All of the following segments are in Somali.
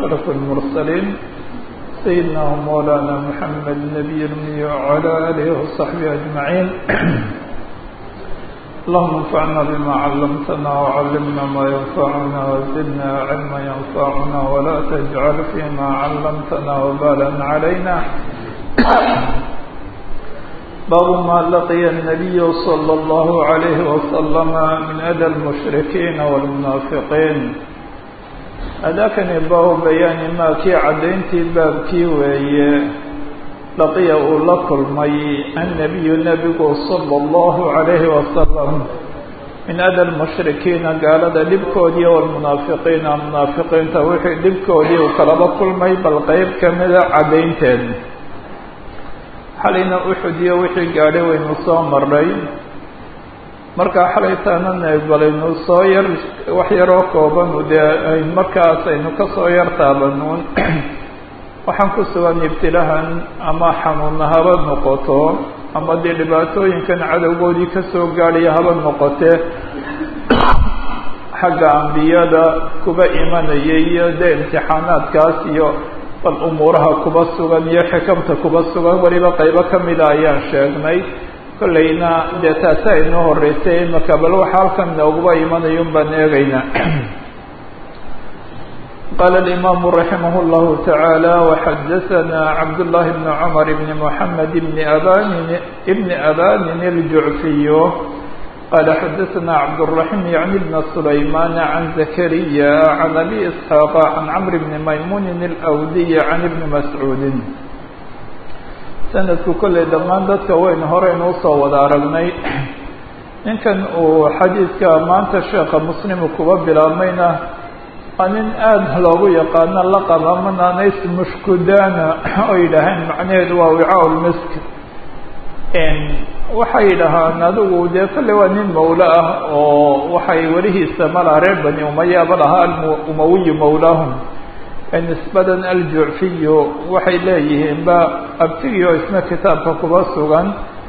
أشرف المرسلين سيدنا ومولانا محمد النبي الأمي وعلى آله وصحبه أجمعين اللهم انفعنا بما علمتنا وعلمنا ما ينفعنا وزدنا علما ينفعنا ولا تجعل فيما علمتنا وبالا علينا باب ما لقي النبي صلى الله عليه وسلم من أذى المشركين والمنافقين أذاكني باب بيان ما كي عدينتي باب كي وي لقي لكل مي النبي النبي صلى الله عليه وسلم من أذى المشركين قال هذا لبكودي والمنافقين المنافقين توحي لبكودي وكلب كل مي بالغيب كمذا عدينتين xalayna uxud iyo wixii gaadhay waynu soo maray markaa xalaytaanana balaynu soo yar wax yaroo koobanu dee markaas aynu ka soo yar taabanuun waxaan ku sugan ibtilahan ama xanuunna haba noqoto ama dee dhibaatooyinkan cadowgoodii kasoo gaadhaya haba noqotee xagga ambiyada kuba imanaya iyo dee imtixaanaadkaas iyo bal umuuraha kuba sugan iyo xikamta kuba sugan weliba qaybo kamida ayaan sheegnay kollayna dee taasi aynoo horeysay imaka bal waxa halkan nooguba imanayun baan eegaynaa qala alimaamu raximah llahu tacaala waxadaثana cabdullahi bni cumar bni moxamed bni abanin bni abanin aljucfiyo قال xdثna cبدالرحيم يعني بن سليمان عن زكريا عن أبي إسحاق عن عمرو بن مymuن الأwdي عن بن مسعوud سندku kolley dhammaan dadka waynu horeynu usoo wada aragnay ninkan uu xadiidka maanta sheeka mslimu kuba bilaabmayna waa nin aada loogu yaqaano laqab ama naanays mushkudana oo yidhaaheen macnaheedu waa wicaa lmisk waxay dhahaan adigu dee kolley waa nin mawlo ah oo waxay welihiisa malaa reer bani umayaba lahaa umawiyu mawlaahum nisbadan aljucfiyu waxay leeyihiin ba abtigii oo isna kitaabka kuba sugan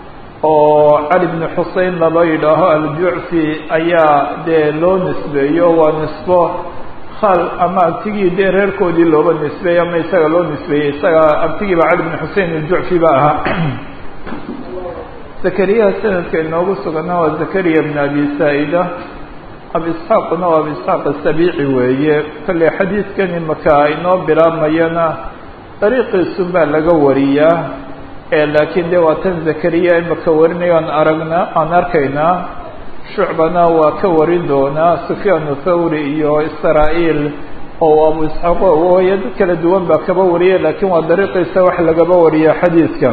oo cali bni xusein laba yidhaaho aljucfi ayaa dee loo nisbeeyo waa nisbo khal ama abtigii dee reerkoodii looba nisbeeyey ama isaga loo nisbeeyey isaga abtigiiba cali bni xusein aljucfi ba ahaa zakariyaha sanadka inoogu sugana waa zakariya bn abi saa-ida abi isxaaqna waa abi isxaaq asabiici weeye kolley xadiidkan imaka inoo bilaabmayana dariiqiisun baa laga wariyaa laakiin de waa tan zakariya imaka warinayo aan aragna aan arkaynaa shucbana waa ka warin doonaa sufyaan thawri iyo israa-iil oo abu isxaaq waya dad kala duwan baa kaba wariya lakiin waa dariiqiisa wax lagaba wariya xadiidka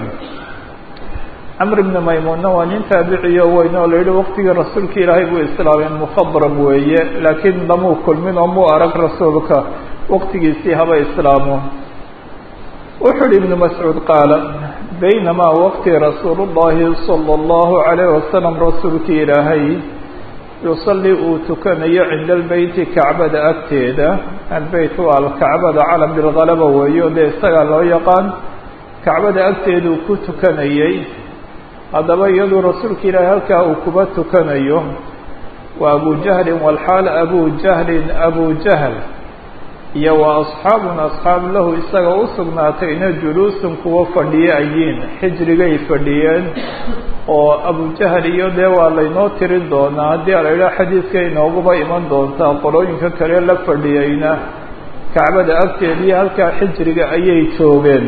camr bni maymuunna waa nin taabiciyo weyn oo la yihi waqtigii rasuulka ilaahay buu islaamay mukhabram weeye laakiin lamuu kulmin oo muu arag rasuulka waqtigiisii haba islaamo wuxuu uhi ibnu mascuud qaala baynamaa waqti rasuulu llahi sala allahu calayh wasalam rasuulka ilaahay yusalli uu tukanayo cinda albeyti kacbada agteeda albeyt waa alkacbada calam bilgalaba weeyo dee isagaa loo yaqaan kacbada agteeduu ku tukanayey haddaba iyaduu rasuulka ilaahay halkaa uu kuba tukanayo waa abu jahlin walxaal abu jahlin abu jahl iyo wa asxaabun asxaab lahu isaga u sugnaatayna juluusun kuwa fadhiye ayiin xijrigay fadhiyeen oo abujahl iyo dee waa laynoo tirin doonaa haddii a la yidhaha xadiidka inooguba iman doontaa qolooyinka kale la fadhiyeyna kacbada agteediiyo halkaa xijriga ayay joogeen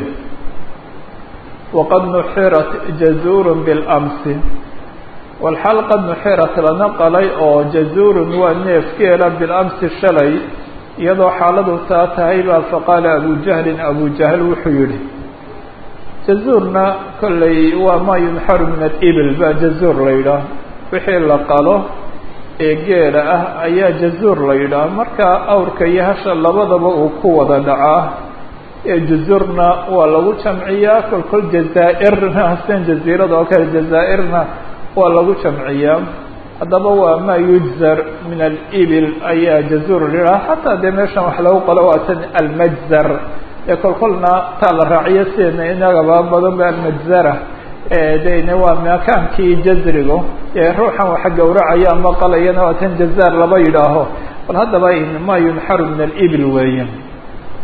waqad nuxirat jazuurun bilamsi walxaal qad nuxirat lana qalay oo jazuurun waa neefkeela bilamsi shalay iyadoo xaaladu taa tahay baa faqaala abu jahlin abu jahl wuxuu yihi jazuurna kolley waa maa yunxaru min alibil baa jazuur la yidhaah wixii la qalo ee geela ah ayaa jazuur la yidhaah marka awrka iyo hasha labadaba uu ku wada dhacaa jazurna waa lagu jamciyaa kol kol jazaa-irna sidan jaziirada oo kale jazaa-irna waa lagu jamciyaa haddaba waa maa yujzar min alibil ayaa jazuur lihaa xataa dee meeshan wax lagu qalo waa tan almajzar ee kol kolna taa la raaciyo sideena inagaba badan ba almajzara dene waa makaankii jazrigo ee ruuxan waxa gawracaya ama qalayana waa tan jazaar laba yidhaaho bal haddaba ma yunxaru min alibil weeye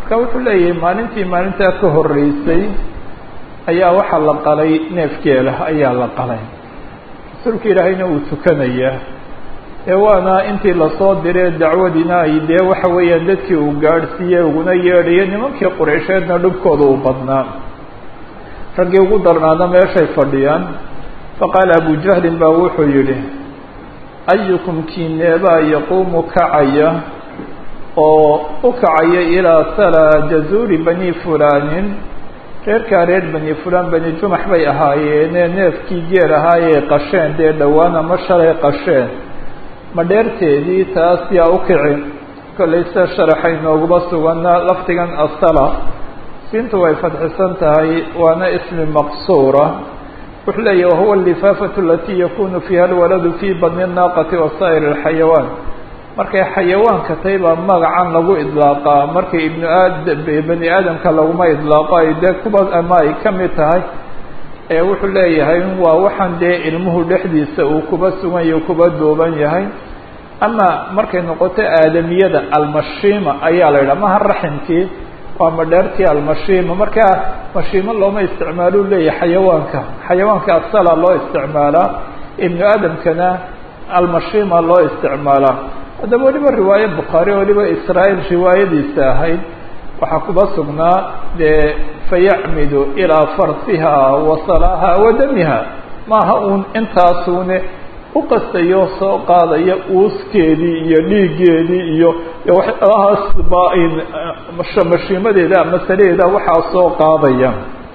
marka wuxuu leeyahay maalintii maalintaa ka horreysay ayaa waxaa la qalay neefgeela ayaa la qalay rasuulka ilaahayna uu tukanayaa ee waana intii lasoo diree dacwadiina ay dee waxa weeyaan dadkii uu gaadhsiiyey uguna yeedhayay nimankii qureysheedna dhubkooda uu badnaa raggii ugu darnaana meeshay fadhiyaan faqaala abu jahlin baa wuxuu yidhi ayukum kiineebaa yaquumu kacaya oo u kacaya ilaa salaa jazuuri bani fulaanin reerkaa reer bani fulaan bani jumax bay ahaayeene neefkii geel ahaayey qasheen dee dhowaan ama shalay qasheen ma dheerteedii taas yaa u kici kollay sida sharaxa inooguma sugana lafdigan asala siintu way fadxisan tahay waana ismi maqsuura wuxuu leeyahy wahuwa alifaafatu alatii yakunu fiiha alwaladu fii badni naaqati wa saa'ir alxayawaan markay xayawaanka tahay baa magacan lagu idlaaqaa markay ibnu aad bani aadamka laguma idlaaqo ay dee kuba ama ay ka mid tahay ee wuxuu leeyahay waa waxaan dee ilmuhu dhexdiisa uu kuba sugan yahy kuba duuban yahay ama markay noqoto aadamiyada almashiima ayaa la yidhaha maha raximkii waa madheertii almashiima markaa mashiimo looma isticmaalou leeyahay xayawaanka xayawaanka asala loo isticmaalaa ibnu aadamkana almashiima loo isticmaalaa haddaba weliba riwaaye bukhaari weliba israa'iil riwaayadiisa ahayd waxaa kuba sugnaa dee fayacmidu ilaa farsiha wa salaaha wa damiha maaha uun intaasuune u qastayo soo qaadaya uuskeedii iyo dhiiggeedii iyo waxyaalahaas baa-in mashiimadeeda masaladeeda waxaa soo qaadaya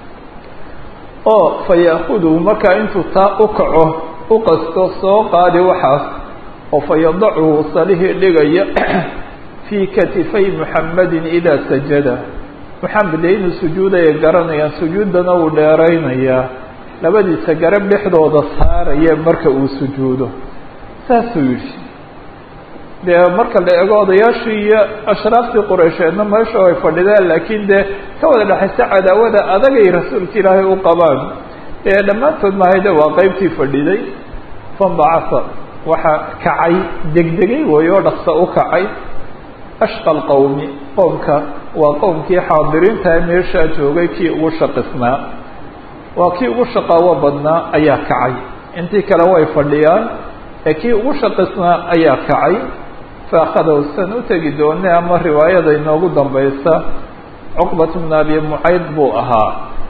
oo fa yaakuduhu markaa intuu taa u kaco u qasto soo qaadi waxaas oo fa yadachu salihii dhigaya fii katifay muxamedin idaa sajada muxamed dee inuu sujuudaya garanayaan sujuuddana uu dheeraynayaa labadiisa garab dhexdooda saaraya marka uu sujuudo saasuu yidhi dee marka la eego odayaashii iyo ashraaftii qureysheedna meesha ay fadhidaan laakiin dee ka wada dhexaysa cadaawada adagay rasuulka ilaahay u qabaan ee dhammaantood mahayde waa qeybtii fadhiday fambacasa waxaa kacay degdegay way oo dhaqsa u kacay ashqa lqowmi qoomka waa qowmkii xaadiriintaha meeshaa joogay kii ugu shaqisnaa waa kii ugu shaqaawo badnaa ayaa kacay intii kale way fadhiyaan ee kii ugu shaqisnaa ayaa kacay fa akhadahu san u tegi doone ama riwaayada inoogu dambaysa cuqbat bna abi mucayd buu ahaa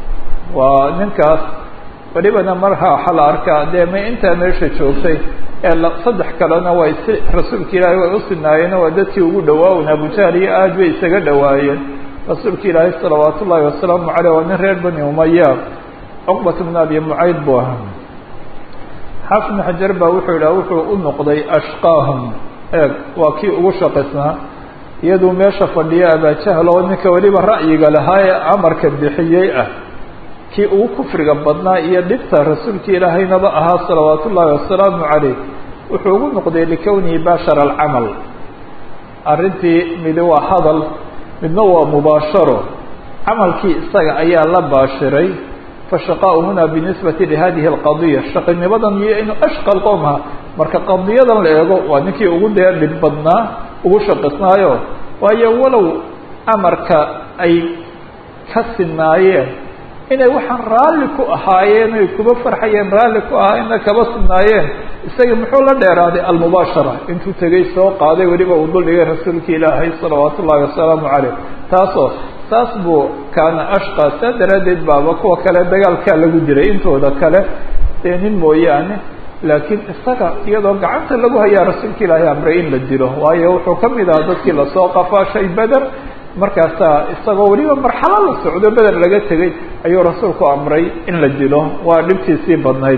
waa ninkaas welibana markaa waxaa la arkaa dee ma intaa meesha joogtay ee saddex kalena way si rasuulka ilaahay way u sinaayeen waa dadkii ugu dhawaawen abujahl iyo aad bay isaga dhawaayeen rasuulka ilaahay salawaat ullaahi wasalaamu caleyh waa nin reer bani umaya cuqbat bna abi mucayd buu ahaa xaafid bn xajar baa wuxuu yidhaha wuxuu u noqday ashqaahum eeg waa kii ugu shaqaysnaa iyaduu meesha fadhiya abajahl oo ninka weliba ra'yiga lahaa ee amarka bixiyey ah kii ugu kufriga badnaa iyo dhibta rasuulka ilaahaynaba ahaa salawaat ullaahi wasalaamu caleyh wuxuu ugu noqday likownihi baashara alcamal arrintii midi waa hadal midna waa mubaasharo camalkii isaga ayaa la baashiray fashaqaau huna binisbati lihadihi alqadiya shaqinimadan iyo inuu ashqal qowmha marka qadiyadan la eego waa ninkii ugu dee dhib badnaa ugu shaqisnaayo waayo walow amarka ay ka sinaayeen inay waxaan raalli ku ahaayeen ay kuba farxayeen raalli ku ahaayeenna kaba sinaayeen isaga muxuu la dheeraaday almubaashara intuu tegay soo qaaday weliba uu duldhigay rasuulka ilaahay salawaat ullahi wasalaamu caleyh taasoo saas buu kaana ashqa saa daraaddeed baaba kuwa kale dagaalkaa lagu diray intooda kale dee nin mooyaane laakiin isaga iyadoo gacanta lagu hayaa rasuulka ilaahay amray in la dilo waayo wuxuu ka mid ahaa dadkii lasoo qafaashay beder markaasaa isagoo weliba marxalo la socdo beder laga tegay ayuu rasuulku amray in la dilo waa dhibtiisii badnayd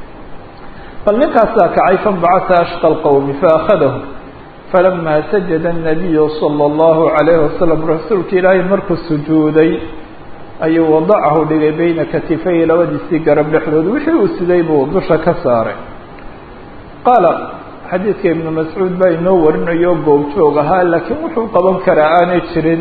bal ninkaasaa kacay fanbacasa ashqa lqowmi faakhadahu falama sajada الnabiyu salى اllahu عalayhi wasalam rasuulka ilaahay markuu sujuuday ayuu wadacahu dhigay beyna katifayhi labadiisii garab dhexdood wixii uu siday buu dusha ka saaray qaala xadiidka ibnu mascuud baa inoo warinayo goobjoog ahaa laakiin wuxuu qaban karaa aanay jirin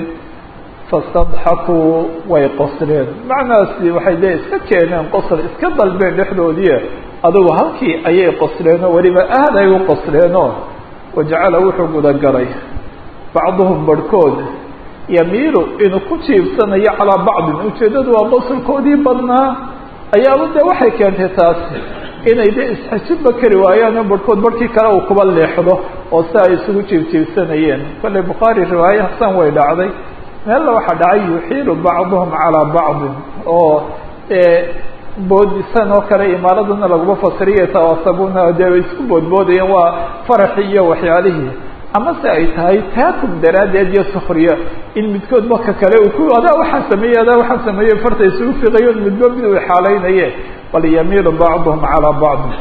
fastadxakuu way qosleen macnahaasi waxay dee iska keeneen qosl iska dalbeen dhexdoodii adugu halkii ayay qosleenoo weliba aad ay u qosleenoo wajacala wuxuu gudagalay bacduhum barhkood yamiilu inuu ku jiibsanayo calaa bacdin ujeeddadu waa qosolkoodii badnaa ayaaba dee waxay keentay taasi inay dee isxajibba kari waayaan oo barhkood barhkii kale uu kuba leexdo oo si ay isugu jiibjiibsanayeen kolley bukhaari riwaaye hasan way dhacday meella waxaa dhacay yuxiilu bacduhum calaa bacdin oo boodisan oo kale imaaradana laguma fasiriya tawaasabuna dee way isku boodboodayeen waa faraxii iyo waxyaalihii amase ay tahay taakum daraaddeed iyo sukriya in midkood marka kale uu ku adaa waxaa sameeyey adaa waxaa sameeyey farta isugu fiqayo midba mid uu xaalaynaye bal yamiilu bacduhum calaa bacdi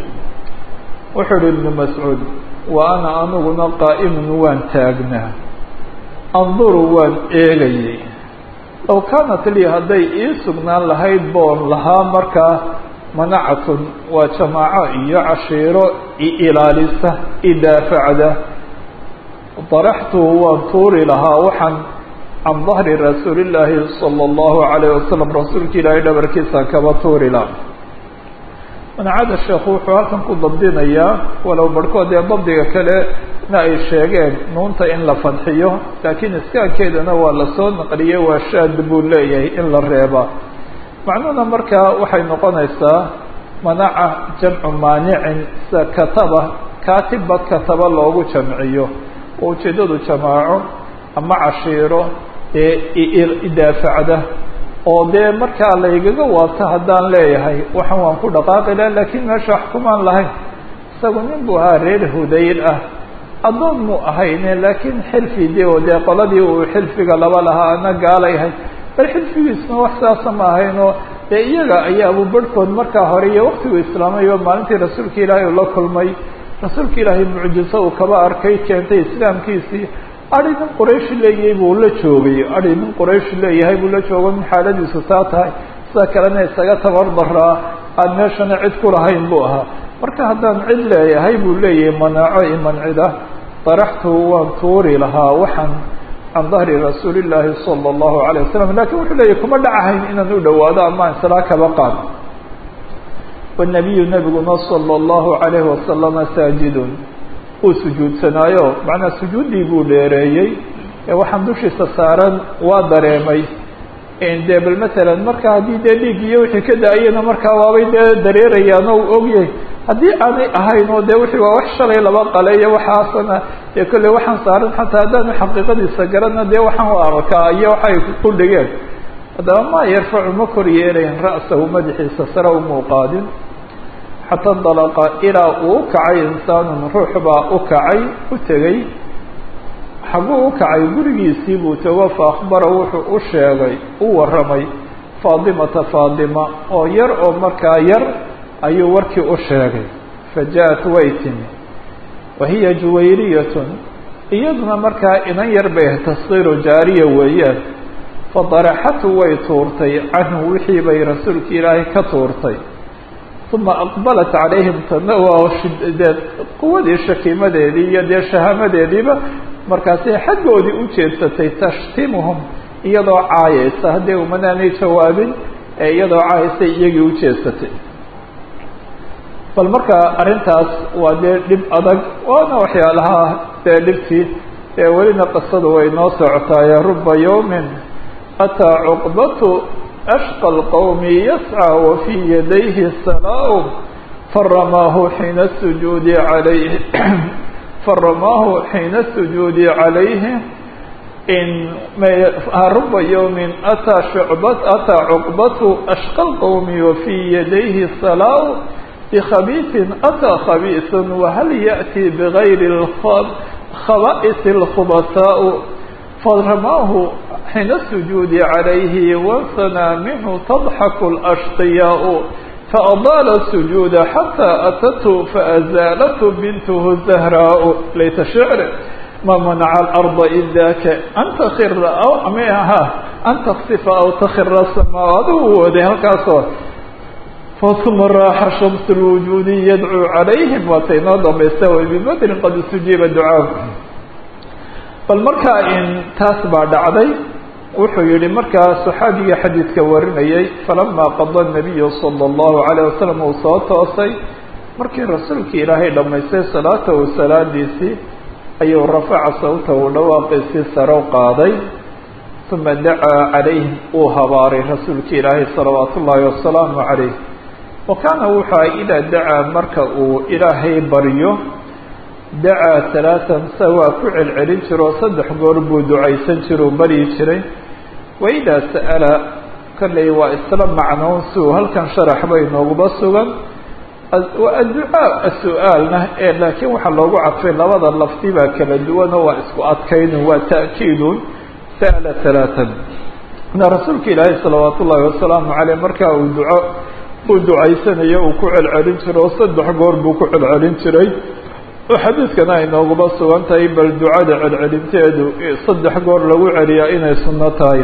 wuxuu uhi ibnu mascuud wa ana aniguna qaa'imun waan taagnaa anduru waan eegayay low kaanat lii hadday ii sugnaan lahayd boon lahaa markaa manacatun waa jamaaco iyo cashiiro i ilaalisa i daafacda daraxtuhu waan tuuri lahaa waxaan can dahri rasuuli illaahi sala allahu calayh wasalam rasuulka ilaahay dhabarkiisaan kaba tuuri lahaa manacada sheekhu wuxuu halkan ku dabdinayaa walow barhkood ee dabdiga kalena ay sheegeen nuunta in la fadxiyo laakiin iskaankeedana waa lasoo naqliyey waa shaad buu leeyahay in la reebaa macnuhuna markaa waxay noqonaysaa manaca jamcu maanicin sida kataba kaatibba kataba loogu jamciyo oo ujeeddadu jamaaco ama cashiiro ee idaafacda oo dee markaa laygaga waabto haddaan leeyahay waxan waan ku dhaqaaqi laha laakiin meesha wax kumaan lahayn isagu nin buu ahaa reer hudayl ah addoon muu ahayne laakiin xilfi de oo dee qoladii uu xilfiga laba lahaa ana gaalayahay bal xilfigiisna wax saasa ma ahaynoo dee iyaga ayaabuu barhkood markaa hore iyo waktigu islaamayo maalintii rasuulka ilaahay uu la kulmay rasuulka ilaahay mucjiso uu kaba arkay keentay islaamkiisii adi nin quraysh leeyahay buu la joogay adi nin quraysh leeyahay buu la joogo nin xaaladiisu taa tahay sida kalena isaga tabardaraa aan meeshana cid ku lahayn buu ahaa marka haddaan cid leeyahay buu leeyahay manaaco i mancida daraxtuhu waan tuuri lahaa waxaan can dahri rasuuli illaahi sala allahu alayh wasalam lakin wuxuu leeyahy kuma dhacahayn inaan u dhawaado ama insalaa kaba qaad wanabiyu nabiguna sala allahu alayhi wasalama saajidun uu sujuudsanaayo macnaa sujuuddii buu dheereeyey ee waxaan dushiisa saaran waa dareemay dee bal masalan marka haddii dee dhiig iyo wixii ka da-ayana markaa waabay dee dareerayaan oo u ogyahay haddii aanay ahayn oo dee wixii waa wax shalay laba qale iyo waxaasana dee kolley waxaan saaran xataa haddaanu xaqiiqadiisa garana dee waxaan u arkaa iyo waxay ku dhigeen haddaba ma yarfacu ma kor yeelayn ra'sahu madaxiisa sare umuu qaadin xata indalaqa ilaa uu u kacay insaanun ruux baa u kacay u tegey xaguu u kacay gurigiisii buu tego fa akhbara wuxuu u sheegay u warramay faadimata faadima oo yar oo markaa yar ayuu warkii u sheegay fa ja-at way timi wa hiya juwayriyatun iyaduna markaa inan yar bay taskiiru jaariya weeyaan fadaraxatu way tuurtay canhu wixii bay rasuulka ilaahay ka tuurtay uma aqbalat calayhim tana waa shideed quwadii shakiimadeedii iyo dee shahamadeediiba markaasay xaggoodii u jeedsatay tashtimuhum iyadoo caayaysa haddii umanaanay jawaabin ee iyadoo caayaysay iyagii u jeedsatay bal marka arrintaas waa dee dhib adag waana waxyaalaha dee dhibtii ee welina qisadu way noo socotaaye ruba yawmin ataa cuqbatu ashqى الqowmi yascى wafii yadayhi salaa faramaahu xiina sujuudi alayh faramaahu xiina sujuudi calayhi in ruba yawmin ataa shucbat ataa cuqbatu ashqى اlqowmi wafii yadayhi salaa bkhabiiثin ataa khabiiثun wahal yaأti bgayri khaba'is اlkhubasaء faramaahu حين السجود عليه وانثنى منه تضحك الأشقياء فأضال السجود حتى أتته فأزالته بنته الزهراء ليت شعر ما منع الأرض إذاك أن تخر أو أميها أن تخسف أو تخر السماوات وده الكاسور فثم راح شمس الوجود يدعو عليهم وتيناضم يستوي ببدر قد استجيب الدعاء bal markaa in taas baa dhacday wuxuu yihi markaa صaxaabiga xadiidka warinayay falamaa qada الnabiyu salى الlahu عalيه wasalam uu soo toosay markii rasuulkii ilaahay dhamaystay salaatahu salaadiisii ayuu rafaca sawtahu dhawaaqiisii saro qaaday uma dacaa calayhim uu habaaray rasuulka ilaahay salawaatu ullaahi wasalaamu calayh wa kaana wuxuu aha idaa dacaa marka uu ilaahay baryo dacaa talaatan sa waa ku celcelin jiro saddex goor buu ducaysan jiro baryi jiray wa idaa sa'ala kolley waa isla macnoon si uu halkan sharax bay nooguba sugan adducaa su-aalna ee laakiin waxaa loogu cadfay labada lafdi baa kala duwanoo waa isku adkaynun waa ta'kiidun sa'ala talaatan na rasuulka ilaahay salawaatu ullaahi wasalaamu caleyh markaa uu duco uu ducaysanayo uu ku celcelin jiro oo saddex goor buu ku celcelin jiray oo xadiidkana ay nooguba sugan tahay bal ducada celcelinteedu saddex goor lagu celiyaa inay sunno tahay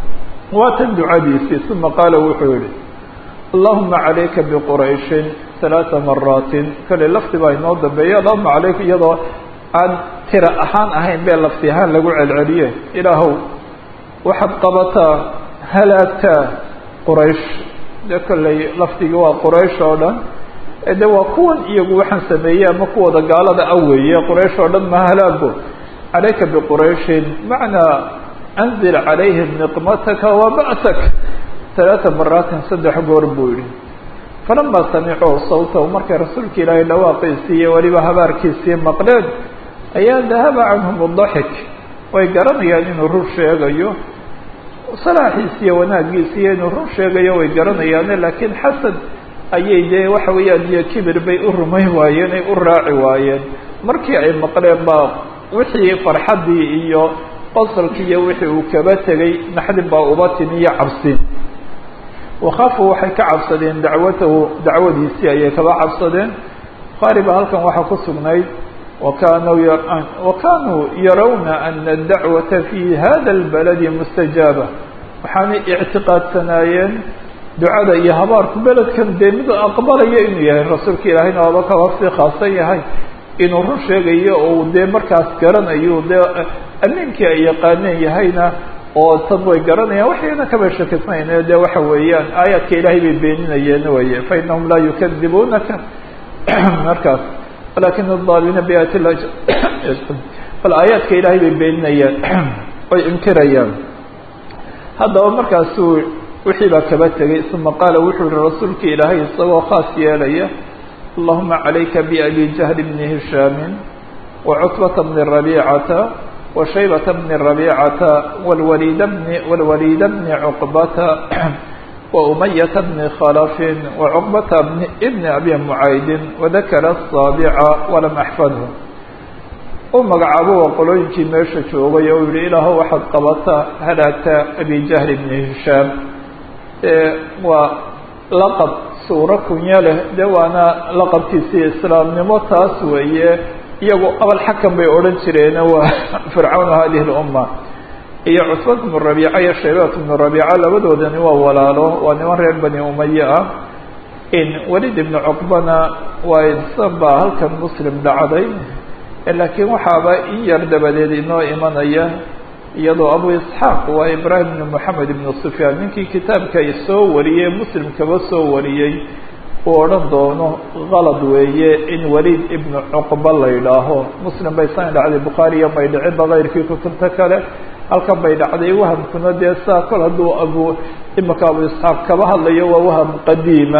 waa tan ducadiisii uma qaala wuxuu yihi allahuma calayka biqurayshin halaata maraatin kale lafdi baa inoo dambeeya allahuma calayka iyadoo aan tira ahaan ahayn bee lafdi ahaan lagu celceliye ilaahow waxaad qabataa halaagtaa quraysh de kolley lafdigii waa quraysh oo dhan de waa kuwan iyagu waxaan sameeyey ama kuwooda gaalada a weeye quraysh oo dhan ma halaago calayka biqurayshin macnaa anzil calayhim niqmataka wa ba'sak halaata maraatin saddex goor buu yihi falamaa samicuu sawtahu markay rasuulka ilaahay dhawaaqiisii iyo weliba habaarkiisii maqleen ayaa dahaba canhum adaxik way garanayaan inuu rur sheegayo salaaxiisi iyo wanaagiisi iyo inuu rur sheegayo way garanayaane laakiin xasan ayay dee waxa weeyaan iyo kibir bay u rumayn waayeen ay u raaci waayeen markii ay maqleen baa wixii farxaddii iyo qosolkii iyo wixii uu kaba tegay naxdin baa uba timi iyo cabsin wakhaafuu waxay ka cabsadeen dacwatahu dacwadiisii ayay kaba cabsadeen bukhaari baa halkan waxaa ku sugnayd wakanuu wakanuu yarawna ana adacwata fi hada اlbaladi mustajaaba waxaanay ictiqaadsanaayeen ducada iyo habaarku beledkan dee mid aqbalaya inuu yahay rasuulka ilaahayna waaba kaba sii khaasan yahay inuu run sheegayo ou dee markaas garanayo dee amiinkii ay yaqaaneen yahayna oo tad way garanayaan waxayna kaba shakisnayne de waxa weeyaan aayaadka ilaahay bay beeninayeen weye fainahum laa yukadibunaka markaas walakin الظالimiina biaayat lah bal aayaadka ilaahay bay beeninayaan oy inkirayaan haddaba markaasuu wixii baa kaba tegay uma qaala wuxuu yihi rasuulka ilaahay isagoo khaas yeelaya allahuma calayka biabi jahl bni hishaami wacutbata bni rabiicata وشhيبة بن ربيعة والوليد بن والوليد بن عقبة وأمية بن خلف وعقبة بن بن أبي معayd وذkر الصاaبع وlم أحفظه u magacaabo qolooyinkii meesha joogay oo yihi ilaah waxaad qabata halaagta أبي جهل بن هiشhاaم waa لqب suuro kunya leh de waana laqabkiisii iسلاamnimo taas weeye iyagu abalxakam bay odhan jireene waa fircawn hadihi اlumma iyo cusbat bnu rabiica iyo shaybat bnu rabiica labadoodani waa walaalo waa niman reer bani umaye ah in welid ibnu cuqbana waa insan baa halkan muslim dhacday laakiin waxaaba in yar dabadeed inoo imanaya iyadoo abu isxaaq waa ibrahim ibnu moxamed ibnu sufyaan ninkii kitaabka soo wariyey muslim kaba soo wariyey uu odhan doono kalad weeye in waliid ibnu cuqba la yidhaaho muslim bay san dhacday bukhaariya may dhicinba kayrkii kutubta kale halkan bay dhacday wahamkuna dee saa kol hadduu abu imika abu isxaaq kaba hadlayo waa waham qadiima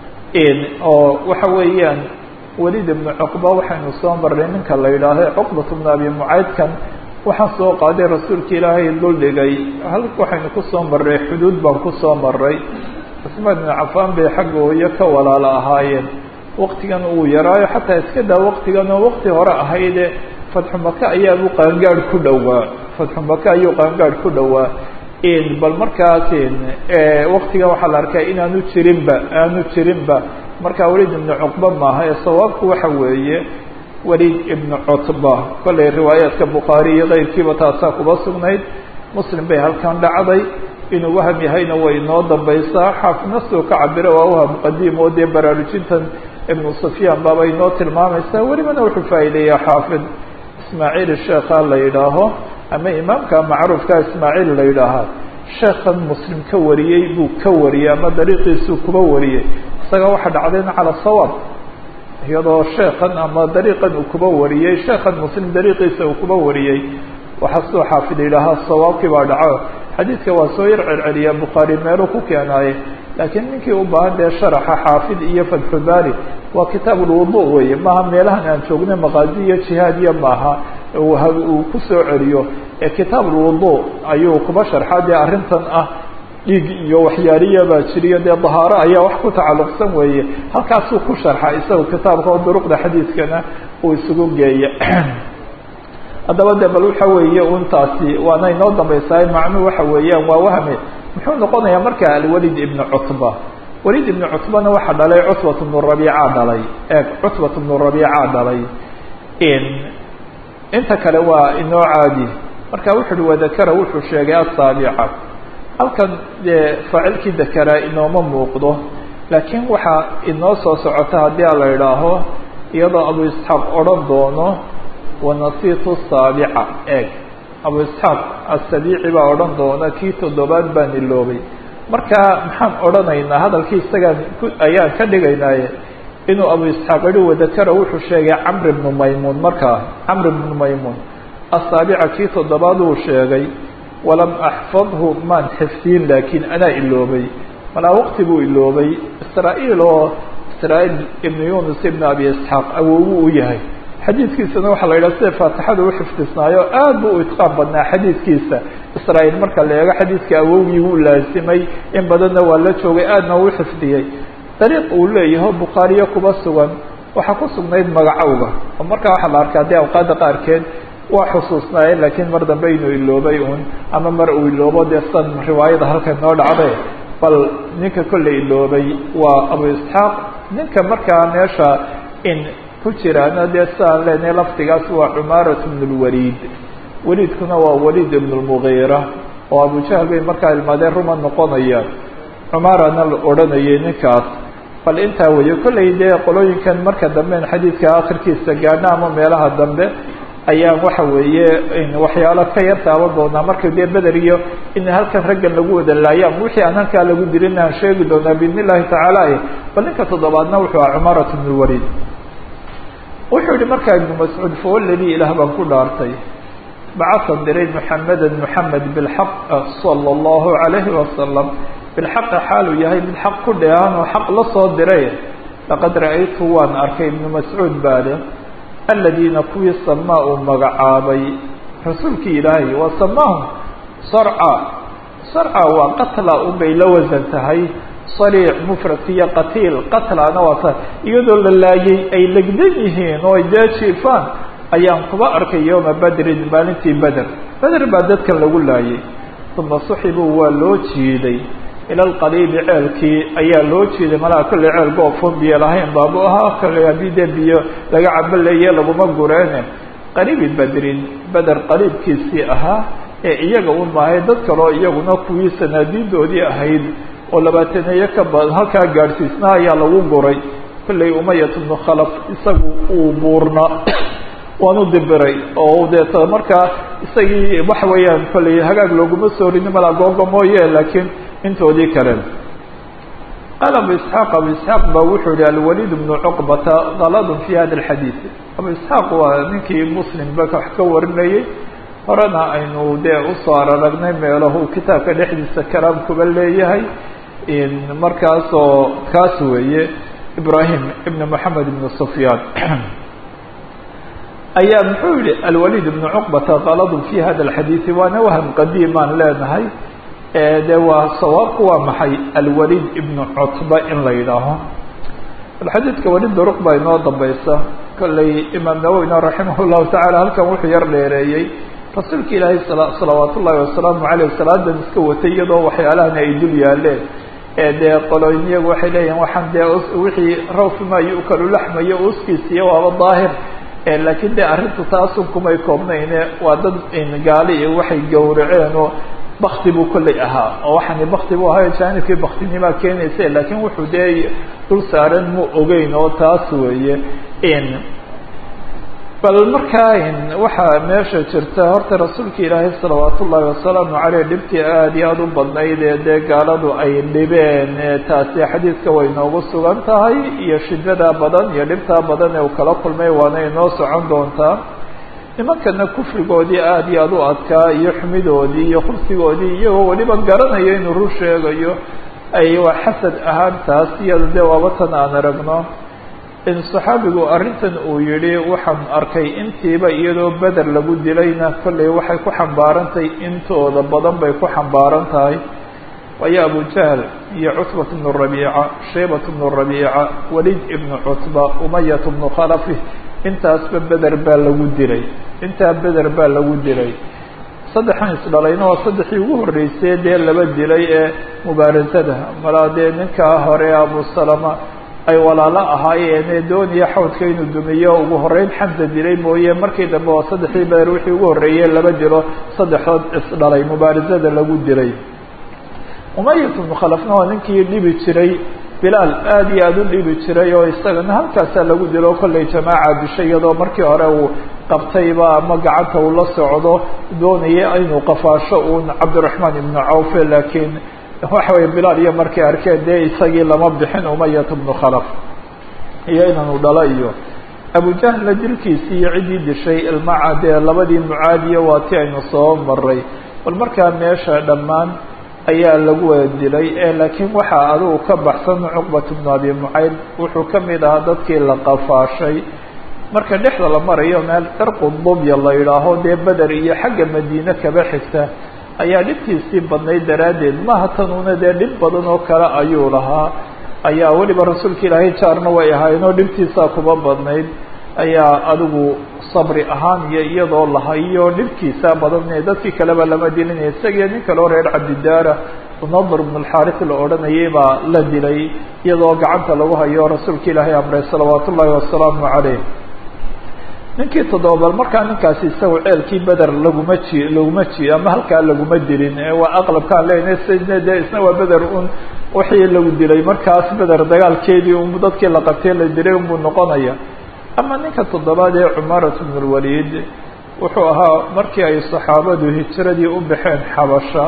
oo waxa weeyaan waliid ibnu cuqba waxaynu soo marnay ninka la yidhaaho cuqbat bnu abi mucaydkan waxaan soo qaaday rasuulka ilaahay duldhigay hal waxaynu kusoo marray xuduud baan kusoo maray cusmaan ibnu cafaan bay xagga hooyo ka walaalo ahaayeen waktigan uu yaraayo xataa iska daa waktigan oo wakti hore ahayde fatxu maka ayaabuu qaangaadh ku dhowaa fatxu maka ayuu qaangaadh ku dhowaa bal markaas waktigan waxaa la arkaa inaanu jirinba aanu jirinba markaa waliid ibnu cuqba maaha ee sawaabku waxa weeye waliid ibnu cutba kollay riwaayaadka bukhaari iyo keyrkiiba taasaa kuba sugnayd muslim bay halkan dhacday inuu waham yahayna way inoo dambaysaa xaafidna siduu ka cabiro waa waham qadiim oo dee baraarujintan ibnu sufyaan baaba inoo tilmaamaysaa welibana wuxuu faa'iideeyaa xaafid ismaaciil sheekha la yidhaaho ama imaamka macruufka ismaaciil la yidhaahaa sheekhan muslim ka wariyey buu ka wariyey ama dariiqiisuu kuba wariyey isaga waxa dhacdayna cala sawaab iyadoo sheekhan ama dariiqan uu kuba wariyey sheekhan muslim dariiqiisa uu kuba wariyey waxaa sidoo xaafid yidhaahaa sawaabkii baa dhaco xadiidka waa soo yar celceliya bukhaari meeluu ku keenaaye laakiin ninkii u baahan dee sharaxa xaafid iyo fatxulbaari waa kitaab ulwudu weeye maaha meelahan aan joognay maqaazi iyo jihaad iyo maaha uu ku soo celiyo ee kitaab ulwudu ayuu kuba sharxaa dee arrintan ah dhiig iyo waxyaaliya baa jiriyo dee dahaaro ayaa wax ku tacalluqsan weeye halkaasuu ku sharxa isaga kitaabka oo duruqda xadiidkana uu isugu geeya haddaba de bal waxa weeye untaasi waana inoo dambaysaay macnuhu waxa weeyaan waa wahme muxuu noqonayaa marka alwalid ibnu cutba walid ibnu cutbana waxaa dhalay cutbat bnu rabiica dhalay eeg cutbat bnu rabiica dhalay inta kale waa inoo caadi marka wuxu uhi wadakara wuxuu sheegay asaabica halkan dee faacilkii dakara inooma muuqdo laakiin waxaa inoo soo socota haddii a la idhaaho iyadoo abu isxaaq odhan doono wanasiitu saabica eeg abu isxaaq asabiici baa odhan doona kii toddobaad baan iloobay marka maxaan odhanaynaa hadalkii isagaan ayaan ka dhigaynaaye inuu abu isxaaq ihi wadakara wuxuu sheegay camr bnu maymuun markaa camr bnu maymuun asaabica kii toddobaad uu sheegay walam axfadhu maan xifdiyin laakiin anaa iloobay malaa waqti buu iloobay israa-iil oo israa-iil ibnu yunus ibnu abi isxaaq awowu u yahay xadiidkiisana waxaa la yidhaha sida faatixada u xifdisnaayo aad bu u itqaan badnaa xadiidkiisa israa-iil marka la eego xadiidka awowgii wuu laasimay in badanna waa la joogay aadna uu xifdiyey dariiq uu leeyaho bukhaariyo kuba sugan waxaa ku sugnayd magacowga oo markaa waxaa la arkaa dee awqaadda qaarkeed waa xusuusnaaye laakiin mar dambe inuu iloobay un ama mar uu iloobo dee san riwaayada halkan noo dhacday bal ninka kolley iloobay waa abu isxaaq ninka markaa meesha in ku jiraana dee siaan leenahay lafdigaas waa cumaarat bn lwaliid waliidkuna waa waliid ibn lmugiira oo abujahl bay markaa ilmaadeen ruma noqonayaan cumaarana la odhanayay ninkaas bal intaa weeye kolley dee qolooyinkan marka damben xadiidka akhirkiisa gaadhna ama meelaha dambe ayaan waxa weeye waxyaalo ka yar taaban doonaa marka dee beder iyo in halkan raggan lagu wada laayo ama wixii aan halkaa lagu dirin aan sheegi doonaa biidn illahi tacaala bal ninka toddobaadna wuxuu aha cumaarat bn lwaliid wuxuu yihi markaa ibnu mascuud fawaladi ilaah baan ku dhaartay bacasa diray muxameda muxamed bilxaq sala allahu calayhi wasalam bilxaqi xaaluu yahay mid xaq ku dheehan oo xaq la soo diray laqad ra-aytu waan arkay ibnu mascuud baale aladiina kuwii samaa uu magacaabay rasuulkii ilaahay waa samaahum sarca sarca waa qatla unbay la wasan tahay sariic mufradkiiyo qatiil qatlana waa sa iyadoo la laayay ay legdan yihiin oo ay dee jiifaan ayaan kuba arkay yowma badrin maalintii beder beder baa dadkan lagu laayay uma suxibuu waa loo jiiday ila alqaliibi ceelkii ayaa loo jiiday malaha kolley ceel goofon biyo lahayn baabu ahaa kolley haddii dee biyo laga cabaleeye laguma gureene qariibi bedrin beder qariibkiisii ahaa ee iyaga un maahay dad kaleo iyaguna kuwii sanaadiidoodii ahayd oo labaataneeye ka badan halkaa gaadhsiisnaa ayaa lagu guray kolley umayat bnu khalaf isagu uu buurna waanu dibiray oo deeta markaa isagii waxa weeyaan kolley hagaag looguma soo rini malaa googa mooye laakiin intoodii kale qaala abu isxaaq abu isxaaq ba wuxuu yihi alwaliid bnu cuqbata galadun fi hada alxadiid abu isxaaq waa ninkii muslimba wax ka warinayay horena aynu dee usoo araragnay meelahu kitaabka dhexdiisa kalaam kuba leeyahay markaasoo kaas weeye ibrahim ibn moxamed ibn sufyaan ayaa muxuu yihi alwaliid ibnu cuqbata galadun fi hada alxadiidi waana waham qadiimaan leenahay de waa sawaabku waa maxay alwaliid ibnu cutba in la yidhaaho alxadiidka walid duruq baa inoo dambaysa kolley imaam nawowina raximah llahu tacala halkan wuxuu yar dheereeyey rasuulka ilaahay salawaat ullahi wasalaamu caleyh salaadan iska watay iyadoo waxyaalahan ay dul yaaleen ee dee qoloyn iyagu waxay leeyihin waxaan dee wixii rawfima yu'kalu laxmayo uskiisiyo waaba daahir laakiin dee arrintu taasun kumay koobnayne waa dad gaali iyo waxay gowraceen oo bakti buu kolley ahaa oo waxaani bakti buu ahayo jaanibkii baktinimaa keenaysa laakiin wuxuu dee dul saaran mu ogeyn oo taas weeye bal markaa waxaa meesha jirta horta rasuulka ilaahay salawaat ullaahi wasalaamu caleyh dhibtii aada iyo aada u badnayd ee dee gaaladu ay dhibeen taasi xadiidka way noogu sugan tahay iyo shidadaa badan iyo dhibtaa badan ee uu kala kulmay waana inoo socon doontaa nimankana kufrigoodii aada iyo aada u adkaa iyo xumidoodii iyo khubsigoodii iyagoo weliba garanaya inuu rur sheegayo ay waa xasad ahaan taas iyada dee waaba tan aan aragno in saxaabigu arrintan uu yihi waxaan arkay intiiba iyadoo beder lagu dilayna kollay waxay ku xambaarantahay intooda badan bay ku xambaaran tahay waayo abu jahl iyo cutbat bnu rabiica shaybat bnu rabiica walid ibnu cutba umayat bnu khalafi intaasba beder baa lagu dilay intaa beder baa lagu dilay saddexan isdhalayna waa saddexii ugu horreysay dee laba dilay ee mubaarasada malaa dee ninkaa hore abu salama ay walaalo ahaayeenee doonaya xawdka inuu dumiyo ugu horreyn xamsa dilay mooye markii dambe waa saddexii beder wixii ugu horreeyey laba dilo saddexdood isdhalay mubaarasada lagu dilay umayat bnu khalafna waa ninkii dhibi jiray bilaal aada iyo aada u dhibi jiray oo isagana halkaasaa lagu dilo kollay jamaaca dishay iyadoo markii hore uu qabtayba ama gacanta uu la socdo doonaya inuu qafaasho uun cabdiraxmaan ibnu cawfe laakiin waxa weye bilaal iyo markay arkeen dee isagii lama bixin umayat bnu khalaf iyo inanu dhalo iyo abujahla dilkiisii iyo ciddii dishay ilmaca dee labadii mucaadiya waa ti aynu soo maray bal markaa meesha dhammaan ayaa lagu wada dilay ee laakiin waxaa adigu ka baxsan cuqbat bnu abi mucayd wuxuu ka mid ahaa dadkii la qafaashay marka dhexda la marayo meel cirqu dubya la yidhaaho dee beder iyo xagga madiine kaba xigta ayaa dhibtiisii badnayd daraaddeed maha tanuuna dee dhib badan oo kale ayuu lahaa ayaa weliba rasuulka ilaahay jaarna way ahaayeenoo dhibtiisaa kuba badnayd ayaa adigu sabri ahaan iyo iyadoo lahayo dhibkiisa badan dadkii kaleba lama dilinaya isagiyo nin kaleo reer cabdidaara nadr bn alxaaris la odhanayay baa la dilay iyadoo gacanta lagu hayo rasuulka ilaahay amray salawaat ullaahi wasalaamu caleyh ninkii toddoba bal markaa ninkaasi isaga ceelkii beder laguma ji laguma ji ama halkaa laguma dilin waa aqlabkaan lena sne de isna waa beder un wixii lagu dilay markaas beder dagaalkeedii un dadkii la qabtay la dilay unbuu noqonaya ama ninka toddobaad ee cumarat bn lwaliid wuxuu ahaa markii ay saxaabadu hijiradii u baxeen xabasha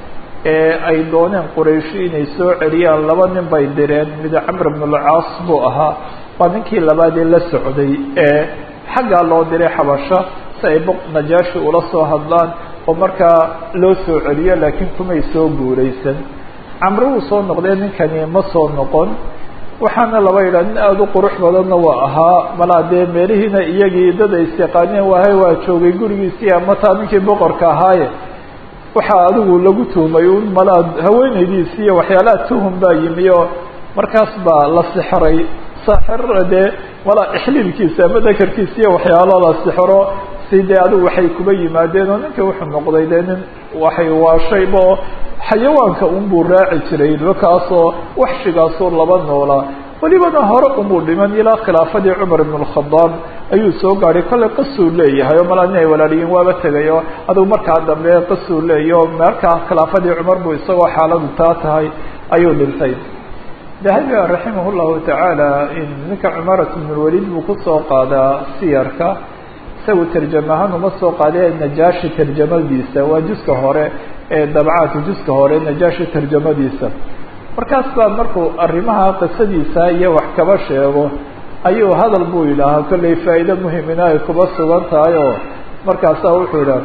ee ay dooneen qurayshi inay soo celiyaan laba nin bay direen mid camr bn lcaas buu ahaa waa ninkii labaad ee la socday ee xaggaa loo diray xabasha si ay boq najaashi ula soo hadlaan oo markaa loo soo celiyo laakiin kumay soo guuraysan camre wuu soo noqdee ninkani ma soo noqon waxaana laba yidhaha nin aada u qurux badanna waa ahaa malaa dee meelihiina iyagii dad ay isyaqaaneen waahay waa joogay gurigiisii amataa ninkii boqorka ahaaye waxaa adigu lagu tuhmay un malaa haweenaydiisi iyo waxyaalaha tuhum baa yimi oo markaas baa la sixray saaxir dee malaa ixliilkiisa ama dakarkiisa iyo waxyaalo la sixro si dee adigu waxay kuba yimaadeen oo ninka wuxuu noqday dee nin waxay waashayba oo xayawaanka unbuu raaci jiray markaasoo waxshigaasoo laba noolaa welibana hore umuu dhiman ilaa khilaafadii cumar ibn اlkhadaab ayuu soo gaadhay kollay qasuu leeyahay oo malaa nin ay walaaliyiin waaba tegay oo adigu markaa dambe qasuu leeyahy oo markaa khilaafadii cumar buu isagoo xaaladu taa tahay ayuu dhintay dahabi raximah llahu tacaala in ninka cumarat bn lwaliid buu kusoo qaadaa siyarka isagu tarjama ahaan uma soo qaadee najaashi tarjamadiisa waa juska hore ee dabcaadka juska hore najaashi tarjamadiisa markaas baa markuu arrimaha qisadiisa iyo wax kaba sheego ayuu hadal buu yidhaahaa kollay faa'iide muhimina ay kuba sugan tahay oo markaasaa wuxuu yidhaha